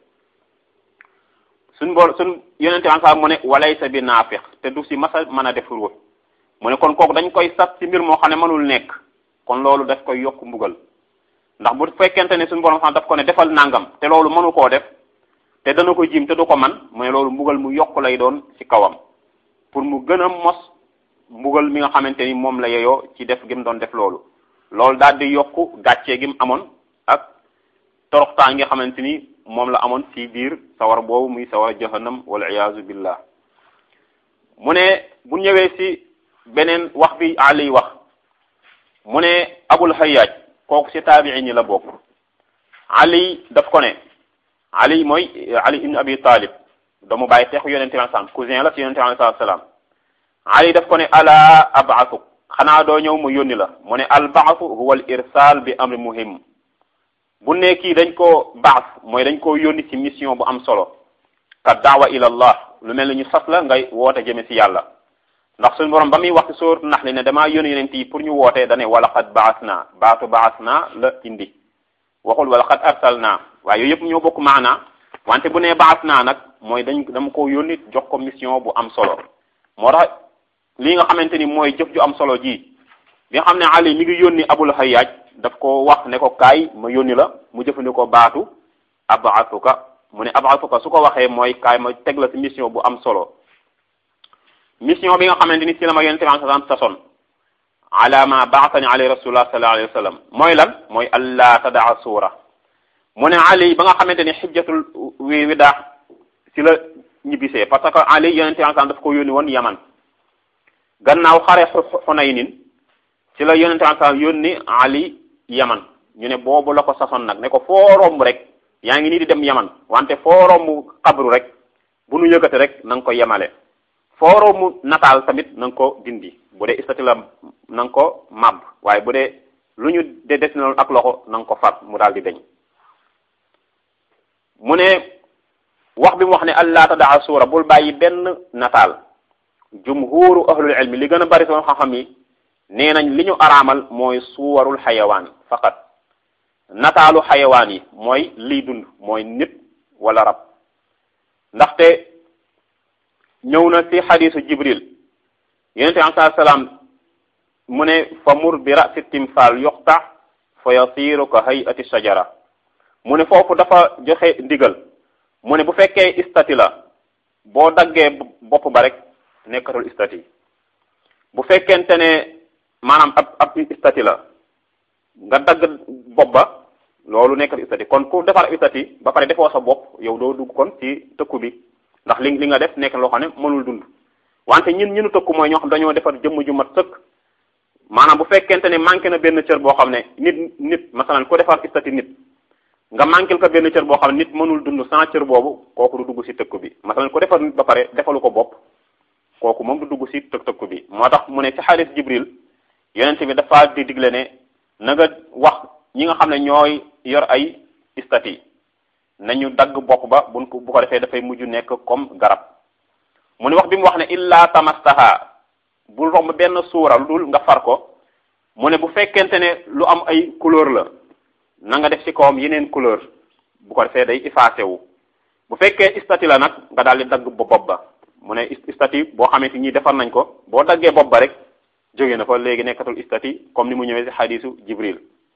suñ bool suñ yonente ansa mu ne walaysa bi naafiq te du si masa mën a def ruux mu ne kon kooku dañ koy sat ci mbir moo xam ne mënul nekk kon loolu daf koy yokk mbugal ndax bu fekkente ne suñu borom xam daf ko ne defal nangam te loolu mënu koo def te dana ko jim te du ko man mu ne loolu mbugal mu yokk lay doon ci kawam pour mu gën a mos mbugal mi nga xamante ni moom la yeyoo ci def gi mu doon def loolu loolu daal di yokk gàccee gi mu amoon ak toroxtaan nga xamante ni moom la amoon ci biir sawar boobu muy sawar jahannam wal iyaazu billah mu ne bu ñëwee ci beneen wax bi Ali wax mu ne Abul Hayyaj kooku ci taabiin yi la bokk Ali daf ko ne Ali mooy Ali ibn Abi Talib doomu bàyyi teexu yonente bi salaam cousin la ci yonente bi salaam Ali daf ko ne ala abaasuk xanaa doo ñëw mu yónni la mu ne al baasu huwa al irsal bi amri muhim bu ne kii dañ koo baas mooy dañ koo yónni ci mission bu am solo ka daawa ila allah lu mel ni ñu sas la ngay woote jëme ci yàlla ndax suñu borom ba muy wax ci sóoratu naxli ne damaa yónni yonent yi pour ñu wootee dane wala xad baas naa baatu baas naa la indi waxul wala xad arsal naa waaye yooyu yëpp ñoo bokk maanaa wante bu nee baas naa nag mooy dañ dama ko yónni jox ko mission bu am solo moo tax li nga xamante ni mooy jëf ju am solo ji bi nga xam ne Ali mi ngi yónni Abul Hayyaj daf ko wax ne ko kaay ma yónni la mu jëfandikoo baatu abaatuka mu ne abaatuka su ko waxee mooy kaay ma teg la ci mission bu am solo mission bi nga xamante ni ci la ma yonente bi sallam sason ala ma baatani alayhi rasulullah sallallahu alayhi wa sallam mooy lan mooy allah tadaa suura mu ne Ali ba nga xamante ni xijjatul wi widaa ci la ñibbisee parce que Ali yonente bi sallam daf ko yónni woon Yaman gannaaw xare Xunaynin ci la yonente bi sallam yónni Ali Yaman ñu ne boobu la ko sason nag ne ko foo romb rek yaa ngi nii di dem Yaman wante foo romb xabru rek bu nu yëkkate rek na nga ko yemale foo romb nataal tamit na nga ko dindi bu dee istati la na nga ko màbb waaye bu dee lu ñu de desinoon ak loxo na nga ko far mu daal di deñ mu ne wax bi mu wax ne allah tadaa suura bul bàyyi benn nataal jumhuru ahlul ilmi li gën a bari soon xam-xam yi nee nañ li ñu araamal mooy suwarul xayawaan faqat nataalu xayawaan yi mooy liy dund mooy nit wala rab ndaxte ñëw na ci xadisu jibril yonente bi alai salaam mu ne fa mur bi rasi timsal yuqta fa yasiru ka hayati shajara mu ne foofu dafa joxe ndigal mu ne bu fekkee istati la boo daggee bopp ba rek nekkatul istati bu fekkente ne maanaam ab ab istati la nga dagg bopp ba loolu nekkatul istati kon ku defar istati ba pare defoo sa bopp yow doo dugg kon ci tëkku bi ndax li li nga def nekk loo xam ne mënul dund wante ñun ñunu tëkku mooy ñoo xam dañoo defar jëmm ju mat sëkk maanaam bu fekkente ne manqué na benn cër boo xam ne nit nit masalan ku defar istati nit nga manqué ko benn cër boo xam ne nit mënul dund sans cër boobu kooku du dugg ci tëkku bi masalan ku defar nit ba pare defalu ko bopp kooku moom du dugg ci tëkk tëkku bi moo tax mu ne ci xaalis jibril yonent bi dafa di digle ne na nga wax ñi nga xam ne ñooy yor ay istati nañu dagg bopp ba buñ ko bu ko defee dafay mujj nekk comme garab mu ne wax bi mu wax ne illa tamastaha bul romb benn suura lu dul nga far ko mu ne bu fekkente ne lu am ay couleur la na nga def ci kawam yeneen couleur bu ko defee day effacé wu bu fekkee istati la nag nga daal di dagg bopp ba mu ne istati boo xamante ñi defar nañ ko boo daggee bopp ba rek jóge na fa léegi nekkatul istati comme ni mu ñëwee ci xadisu jibril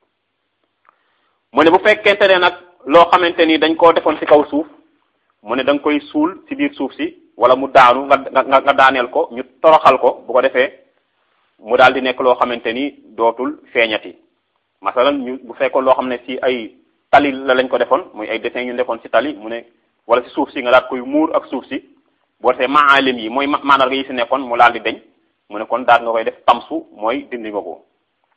mu ne bu fekkente ne nag loo xamante ni dañ koo defoon ci kaw suuf mu ne da nga koy suul ci biir suuf si wala mu daanu nga nga nga daaneel ko ñu toroxal ko bu ko defee mu daal di nekk loo xamante ni dootul feeñati masalan ñu bu fekkoon loo xam ne ci ay tali la lañ ko defoon muy ay dessin yu defoon ci tali mu ne wala ci suuf si nga daal koy muur ak suuf si boo defee maalim yi mooy mandarga yi ci nekkoon mu daal di deñ mu ne kon daal nga koy def tamsu mooy dindi nga ko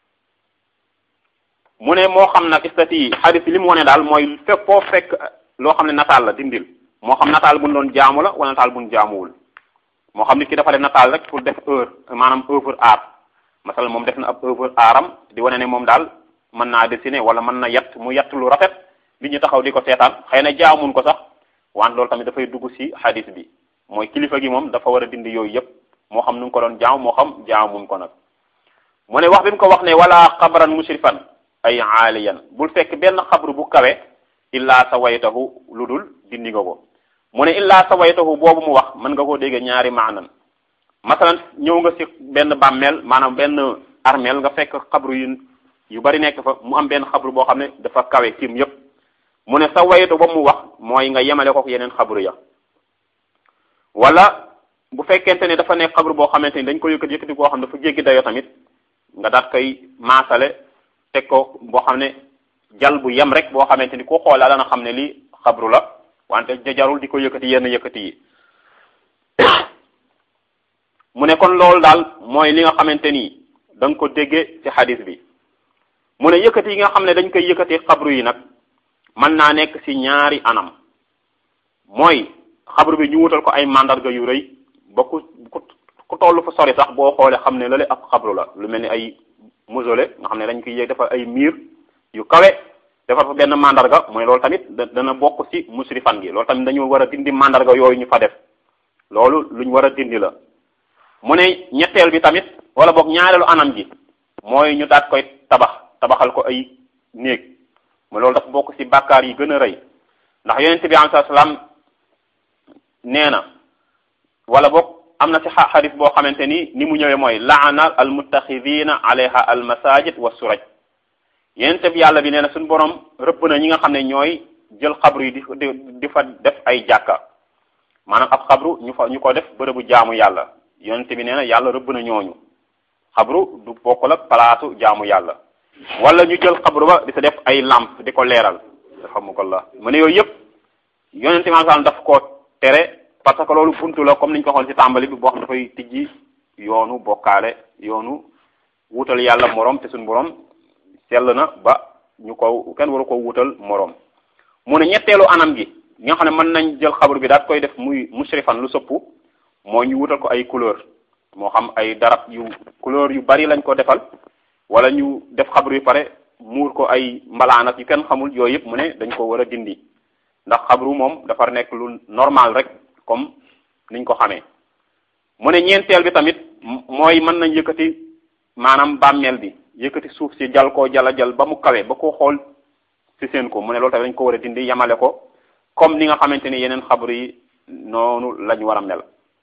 mu ne moo xam nag istati yi xadis li mu wone daal mooy fekk foo fekk loo xam ne nataal la dindil moo xam nataal buñ doon jaamu la wala nataal buñ jaamuwul moo xam nit ki dafa def nataal rek pour def heure maanaam œuvre art masal moom def na ab œuvre artam di wane ne moom daal mën naa dessiner wala mën na yett mu yett lu rafet li ñu taxaw di ko seetaan xëy na jaamuñ ko sax wante loolu tamit dafay dugg ci xadis bi mooy kilifa gi moom dafa war a dindi yooyu yëpp moo xam nu ngi ko doon jaam moo xam jaamuñ ko nag mu ne wax bi mu ko wax ne wala xabran mushrifan ay aaliyan bul fekk benn xabru bu kawe illaa sawaytahu lu dul dindi nga ko mu ne illaa sawaytahu boobu mu wax mën nga koo dégg ñaari maanan masalan ñëw nga ci benn bàmmeel maanaam benn armeel nga fekk xabru yu yu bari nekk fa mu am benn xabru boo xam ne dafa kawe tiim yépp mu ne sawaytu boobu mu wax mooy nga yemale ko yeneen xabru ya wala bu fekkente ne dafa nekk xabru boo xamante ni dañ ko yëkkati yëkkati boo xam ne dafa jéggi dayo tamit nga daat koy maasale teg ko boo xam ne jal bu yem rek boo xamante ni ku xoola dana xam ne lii xabru la wante jarul di ko yëkkati yenn yëkkati yi mu ne kon loolu daal mooy li nga xamante ni da nga ko déggee ci xadis bi mu ne yëkkati yi nga xam ne dañ koy yëkkati xabru yi nag mën naa nekk ci ñaari anam mooy xabru bi ñu wutal ko ay mandarga yu rëy ba ku ku toll fa sori sax boo xoolee xam ne lale ab xabru la lu mel ni ay mausolée nga xam ne dañ koy yéeg defar ay miir yu kawe defar fa benn mandarga mooy loolu tamit dana bokk ci musrifan gi loolu tamit dañu war a dindi mandarga yooyu ñu fa def loolu luñ war a dindi la mu ne ñetteel bi tamit wala boog ñaareelu anam gi mooy ñu daat koy tabax tabaxal ko ay néeg mu loolu dafa bokk ci bàkkaar yi gën a rëy ndax yonent bi alayhi salaam nee na wala boog am na ci xadis boo xamante ni ni mu ñëwee mooy laana al muttaxidina alayha al masajid wa suraj yonent bi yàlla bi nee na suñu borom rëbb na ñi nga xam ne ñooy jël xabru yi di di fa def ay jàkka maanaam ab xabru ñu fa ñu ko def bërëbu jaamu yàlla yonent bi nee na yàlla rëbb na ñooñu xabru du bokkul ak palaasu jaamu yàlla wala ñu jël xabru ba di sa def ay lamp di ko leeral alhamdulilah mu ne yooyu yëpp yonent bi sallam daf ko tere parce que loolu buntu la comme niñ ko xool ci tàmbali bi boo xam dafay tijji yoonu bokkaale yoonu wutal yàlla morom te suñu borom sell na ba ñu ko kenn waru ko wutal morom mu ne ñetteelu anam gi nga xam ne mën nañ jël xabru bi daat koy def muy mushrifan lu sëpp moo ñu wutal ko ay couleur moo xam ay darab yu couleur yu bari lañ ko defal wala ñu def xabru yu pare muur ko ay mbalaan ak yu kenn xamul yooyu yëpp mu ne dañ ko war a dindi ndax xabru moom dafa nekk lu normal rek comme niñ ko xamee mu ne ñeenteel bi tamit mooy mën nañ yëkkati maanaam bàmmeel bi yëkkati suuf si jal koo jala jal ba mu kawe ba ko xool si seen ko mu ne loolu tamit dañ ko war a dindi yamale ko comme ni nga xamante ni yeneen xabru yi noonu lañ war a mel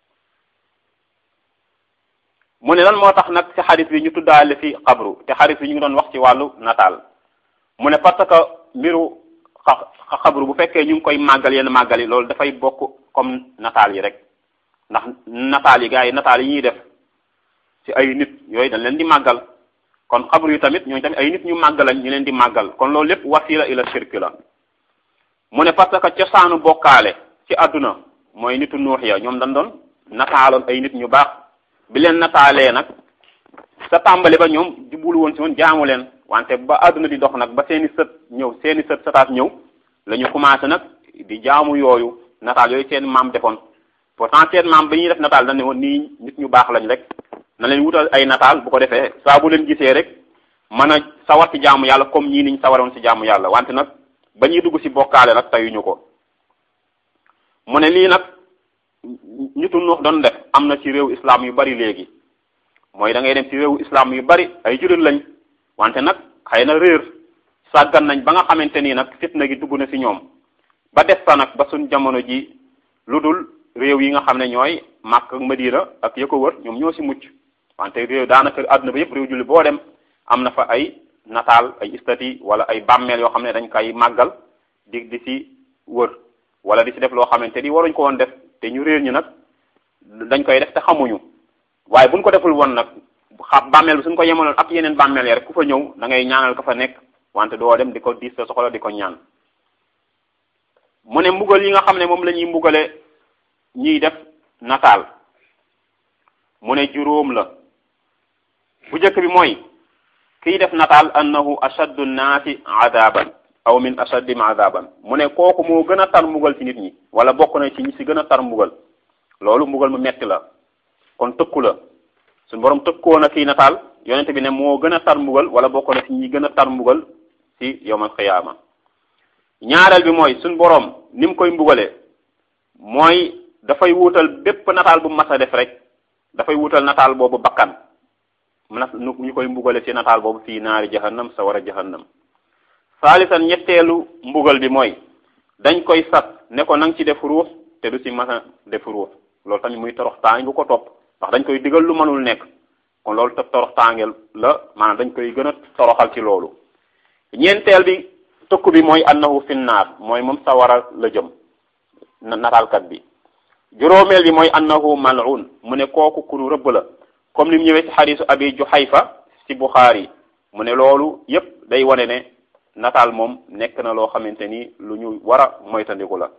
mu ne lan moo tax nag ci xadis bi ñu tuddaale fi xabru te xadis bi ñu ngi doon wax ci wàllu nataal mu ne parce que mbiru xabru bu fekkee ñu ngi koy màggal yenn màggal yi loolu dafay bokk comme nataal yi rek ndax nataal yi gars yi nataal yi ñuy def ci ay nit yooyu dañ leen di màggal kon xabru yi tamit ñooñu tamit ay nit ñu màggal lañ ñu leen di màggal kon loolu lépp wasila ila shirk la mu ne parce que cosaanu bokkaale ci àdduna mooy nitu nuux ya ñoom dañ doon nataaloon ay nit ñu baax bi leen nataalee nag sa tàmbali ba ñoom jublu woon si woon jaamu leen wante ba àdduna di dox nag ba seeni sët ñëw seeni sët sataat ñëw la ñu commencé nag di jaamu yooyu nataal yooyu seen maam defoon pourtant seen maam ba ñuy def nataal dañ ne woon nii nit ñu baax lañ rek na leen wutal ay nataal bu ko defee saa bu leen gisee rek mën a sawar ci jaamu yàlla comme ñii niñ sawaroon ci jaamu yàlla wante nag ba ñuy dugg ci bokkaale nag tayuñu ko mu ne lii nag ñitu nuux doon def am na ci réew islam yu bari léegi mooy da ngay dem ci réewu islam yu bari ay jullit lañ wante nag xëy na réer sàggan nañ ba nga xamante nii nag fitna gi dugg na ci ñoom ba des sa nag ba suñ jamono ji lu dul réew yi nga xam ne ñooy Makk ak Madina ak ya ko wër ñoom ñoo ci mucc wante réew daanaka àdduna ba yëpp réew jullit boo dem am na fa ay nataal ay stati wala ay bàmmeel yoo xam ne dañ koy màggal di di ci wër wala di ci def loo xamante ni waruñ ko woon def te ñu réer ñi nag dañ koy def te xamuñu waaye buñ ko deful woon nag xam bàmmeel bi suñ ko yemaloon ak yeneen bàmmeel ya rek ku fa ñëw da ngay ñaanal ka fa nekk wante doo dem di ko diis sa soxla di ko ñaan mu ne mbugal yi nga xam ne moom la ñuy mbugale ñiy def nataal mu ne juróom la bu njëkk bi mooy kiy def nataal annahu ashaddu nnaasi adaban aw min ashaddim adaban mu ne kooku moo gën a tar mbugal ci nit ñi wala bokk na ci ñi ci gën a tar mbugal loolu mbugal mu metti la kon tëkku la suñu borom tëkkoo na kii nataal yonente bi ne moo gën a tar mbugal wala bokk na ci ñi gën a tar mbugal ci yawmal xiyaama ñaareel bi mooy suñu borom ni mu koy mbugale mooy dafay wuutal bépp nataal bu mas a def rek dafay wuutal nataal boobu bakkan na ñu koy mbugale ci nataal boobu fii naari jahannam sa war a jahannam saalisan ñetteelu mbugal bi mooy dañ koy sat ne ko nang ci def ruux te du ci mas a def ruux loolu tamit muy torox taange bu ko topp ndax dañ koy digal lu mënul nekk kon loolu te torox taangeel la maanaam dañ koy gën a toroxal ci loolu ñeenteel bi tëkku bi mooy annahu finnaar mooy moom sawara la jëm nataalkat bi juróomeel bi mooy annahu mal'un mu ne kooku kunu rëbb la comme ni mu ñëwee ci xadisu abi juhayfa ci buxaari mu ne loolu yépp day wane ne nataal moom nekk na loo xamante ni lu ñu war a moytandiku la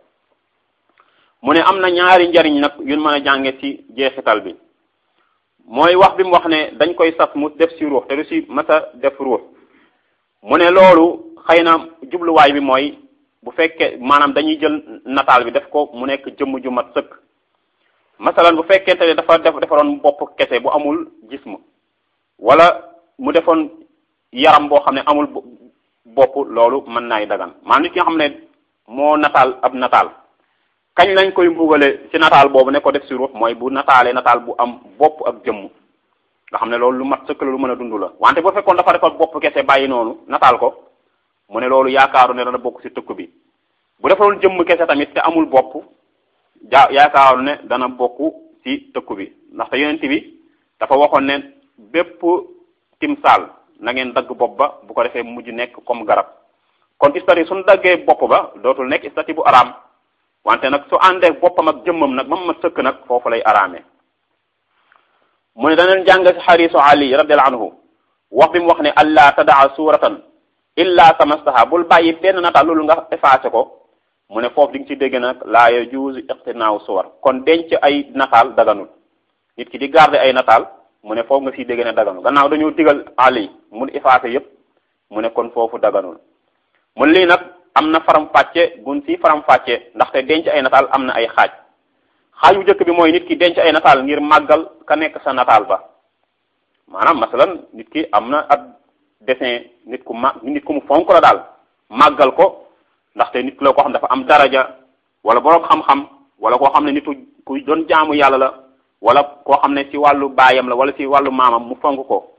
mu ne am na ñaari njariñ nag yun mën a jànge ci jeexital bi mooy wax bi mu wax ne dañ koy sas mu def ci ruux te du ci masa def ruux mu ne loolu xëy na jubluwaay bi mooy bu fekkee maanaam dañuy jël nataal bi def ko mu nekk jëmm ju mat sëkk masalan bu fekkente ne dafa def defaroon bopp kese bu amul jism wala mu defoon yaram boo xam ne amul bopp loolu mën naay dagan maanaam nit ki nga xam ne moo nataal ab nataal kañ lañ koy mbugale ci nataal boobu ne ko def ci ruux mooy bu nataalee nataal bu am bopp ak jëmm nga xam ne loolu lu mat sëkk la lu mën a dund la wante bu fekkoon dafa defoon bopp kese bàyyi noonu nataal ko mu ne loolu yaakaaru ne dana bokk ci tëkk bi bu defoon jëmm kese tamit te amul bopp ja yaakaaru ne dana bokk ci tëkku bi ndaxte yonent bi dafa waxoon ne bépp timsaal na ngeen dagg bopp ba bu ko defee mujj nekk comme garab kon istati suñu daggee bopp ba dootul nekk istati bu araam wante nag su àndee boppam ak jëmmam nag mam ma sëkk nag foofu lay araamee mu ne daneen jàng ci xarisu ali radiallahu anhu wax bi mu wax ne allah tadaa suratan illa tamastaha bul bàyyi benn nataal loolu nga effacé ko mu ne foofu di nga ci dégg nag laa yajuuzu iqtinaaw suwar kon denc ay nataal daganul nit ki di garder ay nataal mu ne foofu nga siy dégg ne daganul gannaaw dañoo digal ali mu effacé yépp mu ne kon foofu daganul mu lii nag am na faram fàcce gun si faram fàcce ndaxte denc ay nataal am na ay xaaj xaaj bu njëkk bi mooy nit ki denc ay nataal ngir màggal ka nekk sa nataal ba maanaam masalan nit ki am na ab dessin nit ku ma nit ku mu fonk la daal màggal ko ndaxte nit la koo xam dafa am daraja wala boroom xam-xam wala koo xam ne nitu ku doon jaamu yàlla la wala koo xam ne ci wàllu baayam la wala ci wàllu maamam mu fonk ko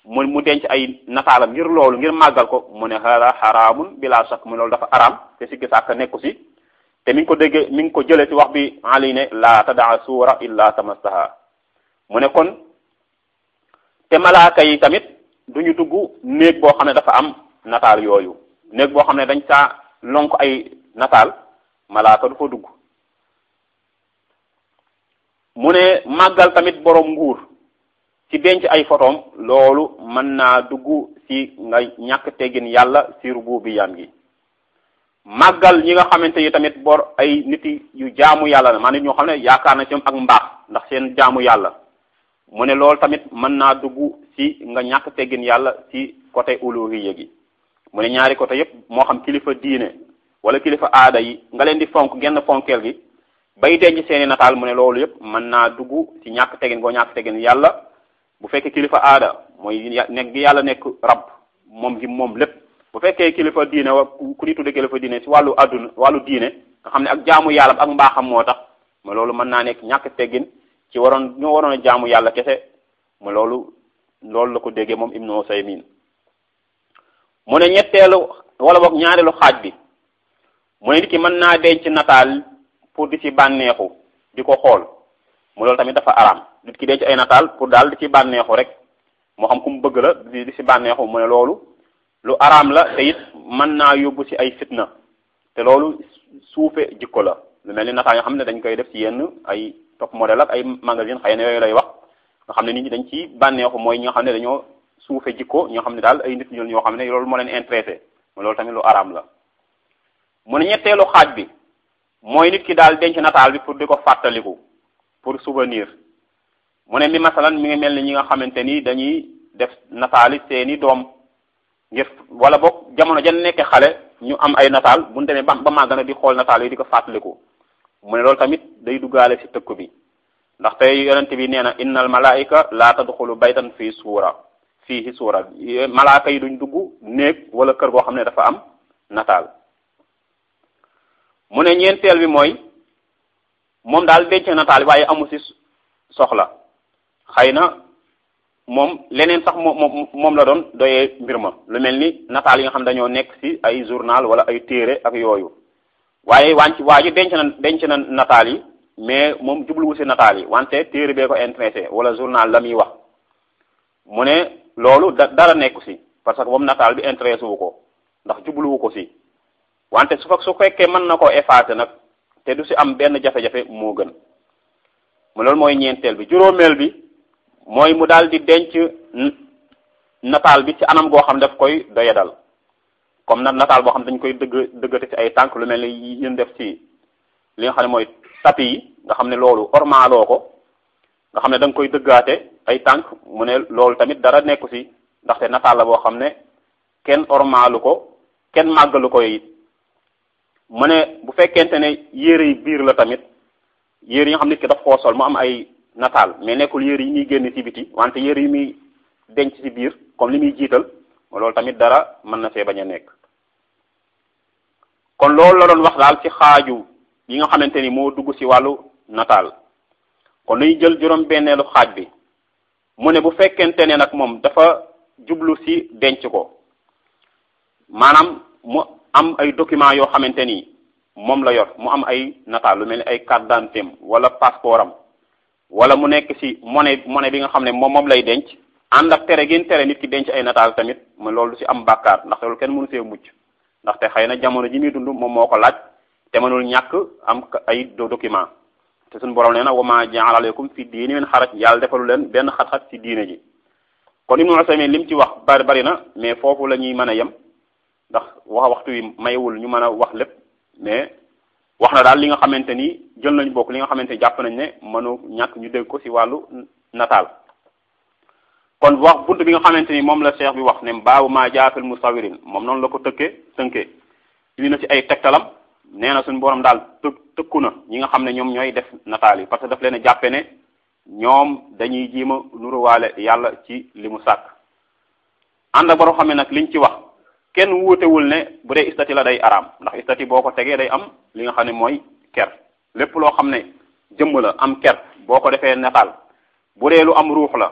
mu mu denc ay nataalam ngir loolu ngir màggal ko mu ne hada xaraamun bila shakk mu loolu dafa araam te sikki sàkk nekku si te mi ngi ko déggee mi ngi ko jëlee ci wax bi ali ne la tadaa suura illa tamastaha mu ne kon te malaaka yi tamit duñu dugg néeg boo xam ne dafa am nataal yooyu néeg boo xam ne dañ saa lonk ay nataal malaaka du fa dugg mu ne màggal tamit borom nguur ci denc ay photom loolu mën naa dugg ci nga ñàkk teggin yàlla ci rububiyam gi màggal ñi nga xamante ni tamit bor ay nit yu jaamu yàlla la maanaam ñoo xam ne yaakaar na ci ñoom ak mbaax ndax seen jaamu yàlla mu ne loolu tamit mën naa dugg ci nga ñàkk teggin yàlla ci côté uluhiyya gi mu ne ñaari côté yépp moo xam kilifa diine wala kilifa aada yi nga leen di fonk genn fonkeel gi bay denc seeni nataal mu ne loolu yépp mën naa dugg ci ñàkk teggin goo ñàkk teggin yàlla bu fekkee kilifa aada mooy nekk gi yàlla nekk rab moom gi moom lépp bu fekkee kilifa diine wa ku di tudde kilifa diine ci wàllu adduna wàllu diine nga xam ne ak jaamu yàlla ak mbaaxam moo tax ma loolu mën naa nekk ñàkk teggin ci waroon ñoo waroon a jaamu yàlla kese ma loolu loolu la ko déggee moom Ibnu Usaymin mu ne ñetteelu wala boog ñaareelu xaaj bi mu ne nit ki mën naa denc nataal pour di ci bànneexu di ko xool mu loolu tamit dafa araam nit ki denc ay nataal pour daal di ci bànneexu rek moo xam ku mu bëgg la di di ci bànneexu mu ne loolu lu araam la te it mën naa yóbbu ci ay fitna te loolu suufe jikko la lu mel ni nataal yoo xam ne dañ koy def ci yenn ay top modèle ak ay magazine xëy na yooyu lay wax nga xam ne nit ñi dañ ci bànneexu mooy ñi nga xam ne dañoo suufe jikko ñoo xam ne daal ay nit ñi ñoo xam ne loolu moo leen intéressé loolu tamit lu araam la mu ne ñetteelu xaaj bi mooy nit ki daal denc nataal bi pour di ko fàttaliku pour souvenir mu ne mi masalan mi ngi mel ni ñi nga xamante ni dañuy def nataali seeni doom ngir wala boog jamono jan nekke xale ñu am ay nataal bu ñu demee ba ba màgg na di xool nataal yi di ko fàttaliku mu ne loolu tamit day duggaale ci tëkk bi ndaxte yonent bi nee na innal malaika la tadxulu baytan fii suura fii suura malaaka yi duñ dugg néeg wala kër goo xam ne dafa am nataal mu ne ñeenteel bi mooy moom daal denc nataal waaye amu ci soxla xëy na moom leneen sax moom moom la doon doyee mbir ma lu mel ni nataal yi nga xam dañoo nekk ci ay journal wala ay téere ak yooyu waaye wànc waa ji denc na denc na nataal yi mais moom jubluwu ci nataal yi wante téere bee ko intéressé wala journal la muy wax mu ne loolu da dara nekku ci parce que moom nataal bi intéressé wu ko ndax jubluwu ko ci wante su fa su fekkee mën na koo effacer nag te du ci am benn jafe-jafe moo gën mu loolu mooy ñeenteel bi juróomeel bi mooy mu daal di denc nataal bi ci anam goo xam daf koy doyadal comme nag nataal boo xam dañ koy dëgg dëggate ci ay tànk lu mel ni yéen def ci li nga xam ne mooy tapi yi nga xam ne loolu ormaaloo ko nga xam ne da nga koy dëggaate ay tànk mu ne loolu tamit dara nekku ci ndaxte nataal la boo xam ne kenn ormaalu ko kenn màggalu ko it mu ne bu fekkente ne yére yi biir la tamit yére yi nga xam nit ki daf koo sol mu am ay nataal mais nekkul yére yi muy génn ci biti wante yére yi muy denc ci biir comme li muy jiital loolu tamit dara mën na see bañ a nekk kon loolu la doon wax daal ci xaaju yi nga xamante ni moo dugg ci wàllu nataal kon nuy jël juróom benneelu xaaj bi mu ne bu fekkente ne nag moom dafa jublu ci denc ko maanaam mu am ay documents yoo xamante ni moom la yor mu am ay nataal lu mel ni ay carte d'identité wala passeport am wala mu nekk ci monnaie monnaie bi nga xam ne moom moom lay denc ànd ak tere gën tere nit ki denc ay nataal tamit mu loolu ci am bàkkaar ndaxte loolu kenn mënu see mucc ndaxte xëy na jamono ji muy dund moom moo ko laaj te mënul ñàkk am ay document te suñu borom nee na wa ma ja'ala alaykum fi diini min xaraj yàlla defalu leen benn xat-xat ci diine ji kon Ibnu Usaymin lim ci wax bari bari na mais foofu la ñuy mën a yem ndax wax waxtu wi mayewul ñu mën a wax lépp mais wax na daal li nga xamante ni jël nañu bokk li nga xamante ni jàpp nañ ne mënu ñàkk ñu dégg ko ci wàllu nataal kon wax bunt bi nga xamante ni moom la cheikh bi wax ne baabu maa jaafil musawirin moom noonu la ko tëkkee tënkee indi na ci ay tegtalam nee na suñu borom daal të tëkku na ñi nga xam ne ñoom ñooy def nataal yi parce que daf leen a jàppe ne ñoom dañuy jiima nuruwaale yàlla ci li mu sàkk ànd ak borom xam ne nag liñ ci wax kenn wuutewul ne bu dee istati la day araam ndax istati boo ko tegee day am li nga xam ne mooy ker lépp loo xam ne jëmm la am ker boo ko defee nataal bu dee lu am ruux la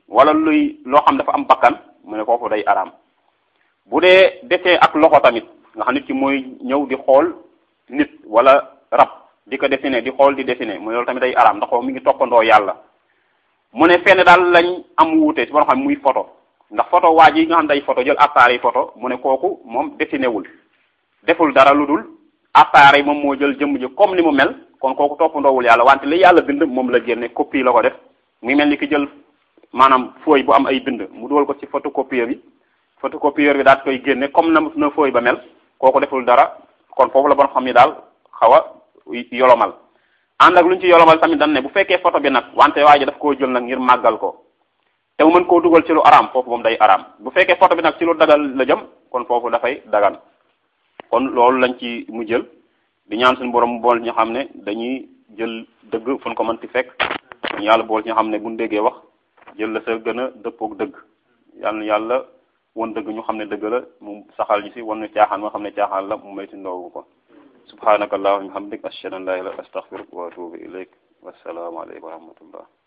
wala luy loo xam dafa am bakkan mu ne foofu day araam bu dee desee ak loxo tamit nga xam nit ki mooy ñëw di xool nit wala rab di ko dessiné di xool di dessiné mu ne loolu tamit day araam ndax mi ngi toppandoo yàlla mu ne fenn daal lañ am wuute ci boo xam muy photo ndax photo waa ji nga xam day photo jël appareil photo mu ne kooku moom dessiné wul deful dara lu dul appareil moom moo jël jëmm ji comme ni mu mel kon kooku toppandoowul yàlla wante li yàlla bind moom la génne copie la ko def muy mel ni ki jël maanaam fooy bu am ay bind mu dugal ko ci photocopieur bi photocopieur bi daal koy génne comme na na fooy ba mel kooku deful dara kon foofu la bon xam ni daal xaw a yolomal ànd ak lu ñu ci yolomal tamit dañ ne bu fekkee photo bi nag wante waa ji daf koo jël nag ngir màggal ko te mu mën koo dugal ci lu araam foofu moom day araam bu fekkee photo bi nag ci lu dagal la jëm kon foofu dafay dagan kon loolu lañ ci mu jël di ñaan suñu borom bool ñu xam ne dañuy jël dëgg fu ñu ko mën ti fekk ñu yàlla bool ñu xam ne buñ déggee wax jël la sa gën a dëppook dëgg yàlla na yàlla won dëgg ñu xam ne dëgg la mu saxal ñu si wan ñu caaxaan moo xam ne caaxaan la mu may si ndoogu ko subhanaka allahumma hamdik ashhadu an la ilaha illa anta astaghfiruka wa atubu ilayk wassalaamu alaykum wa rahmatullah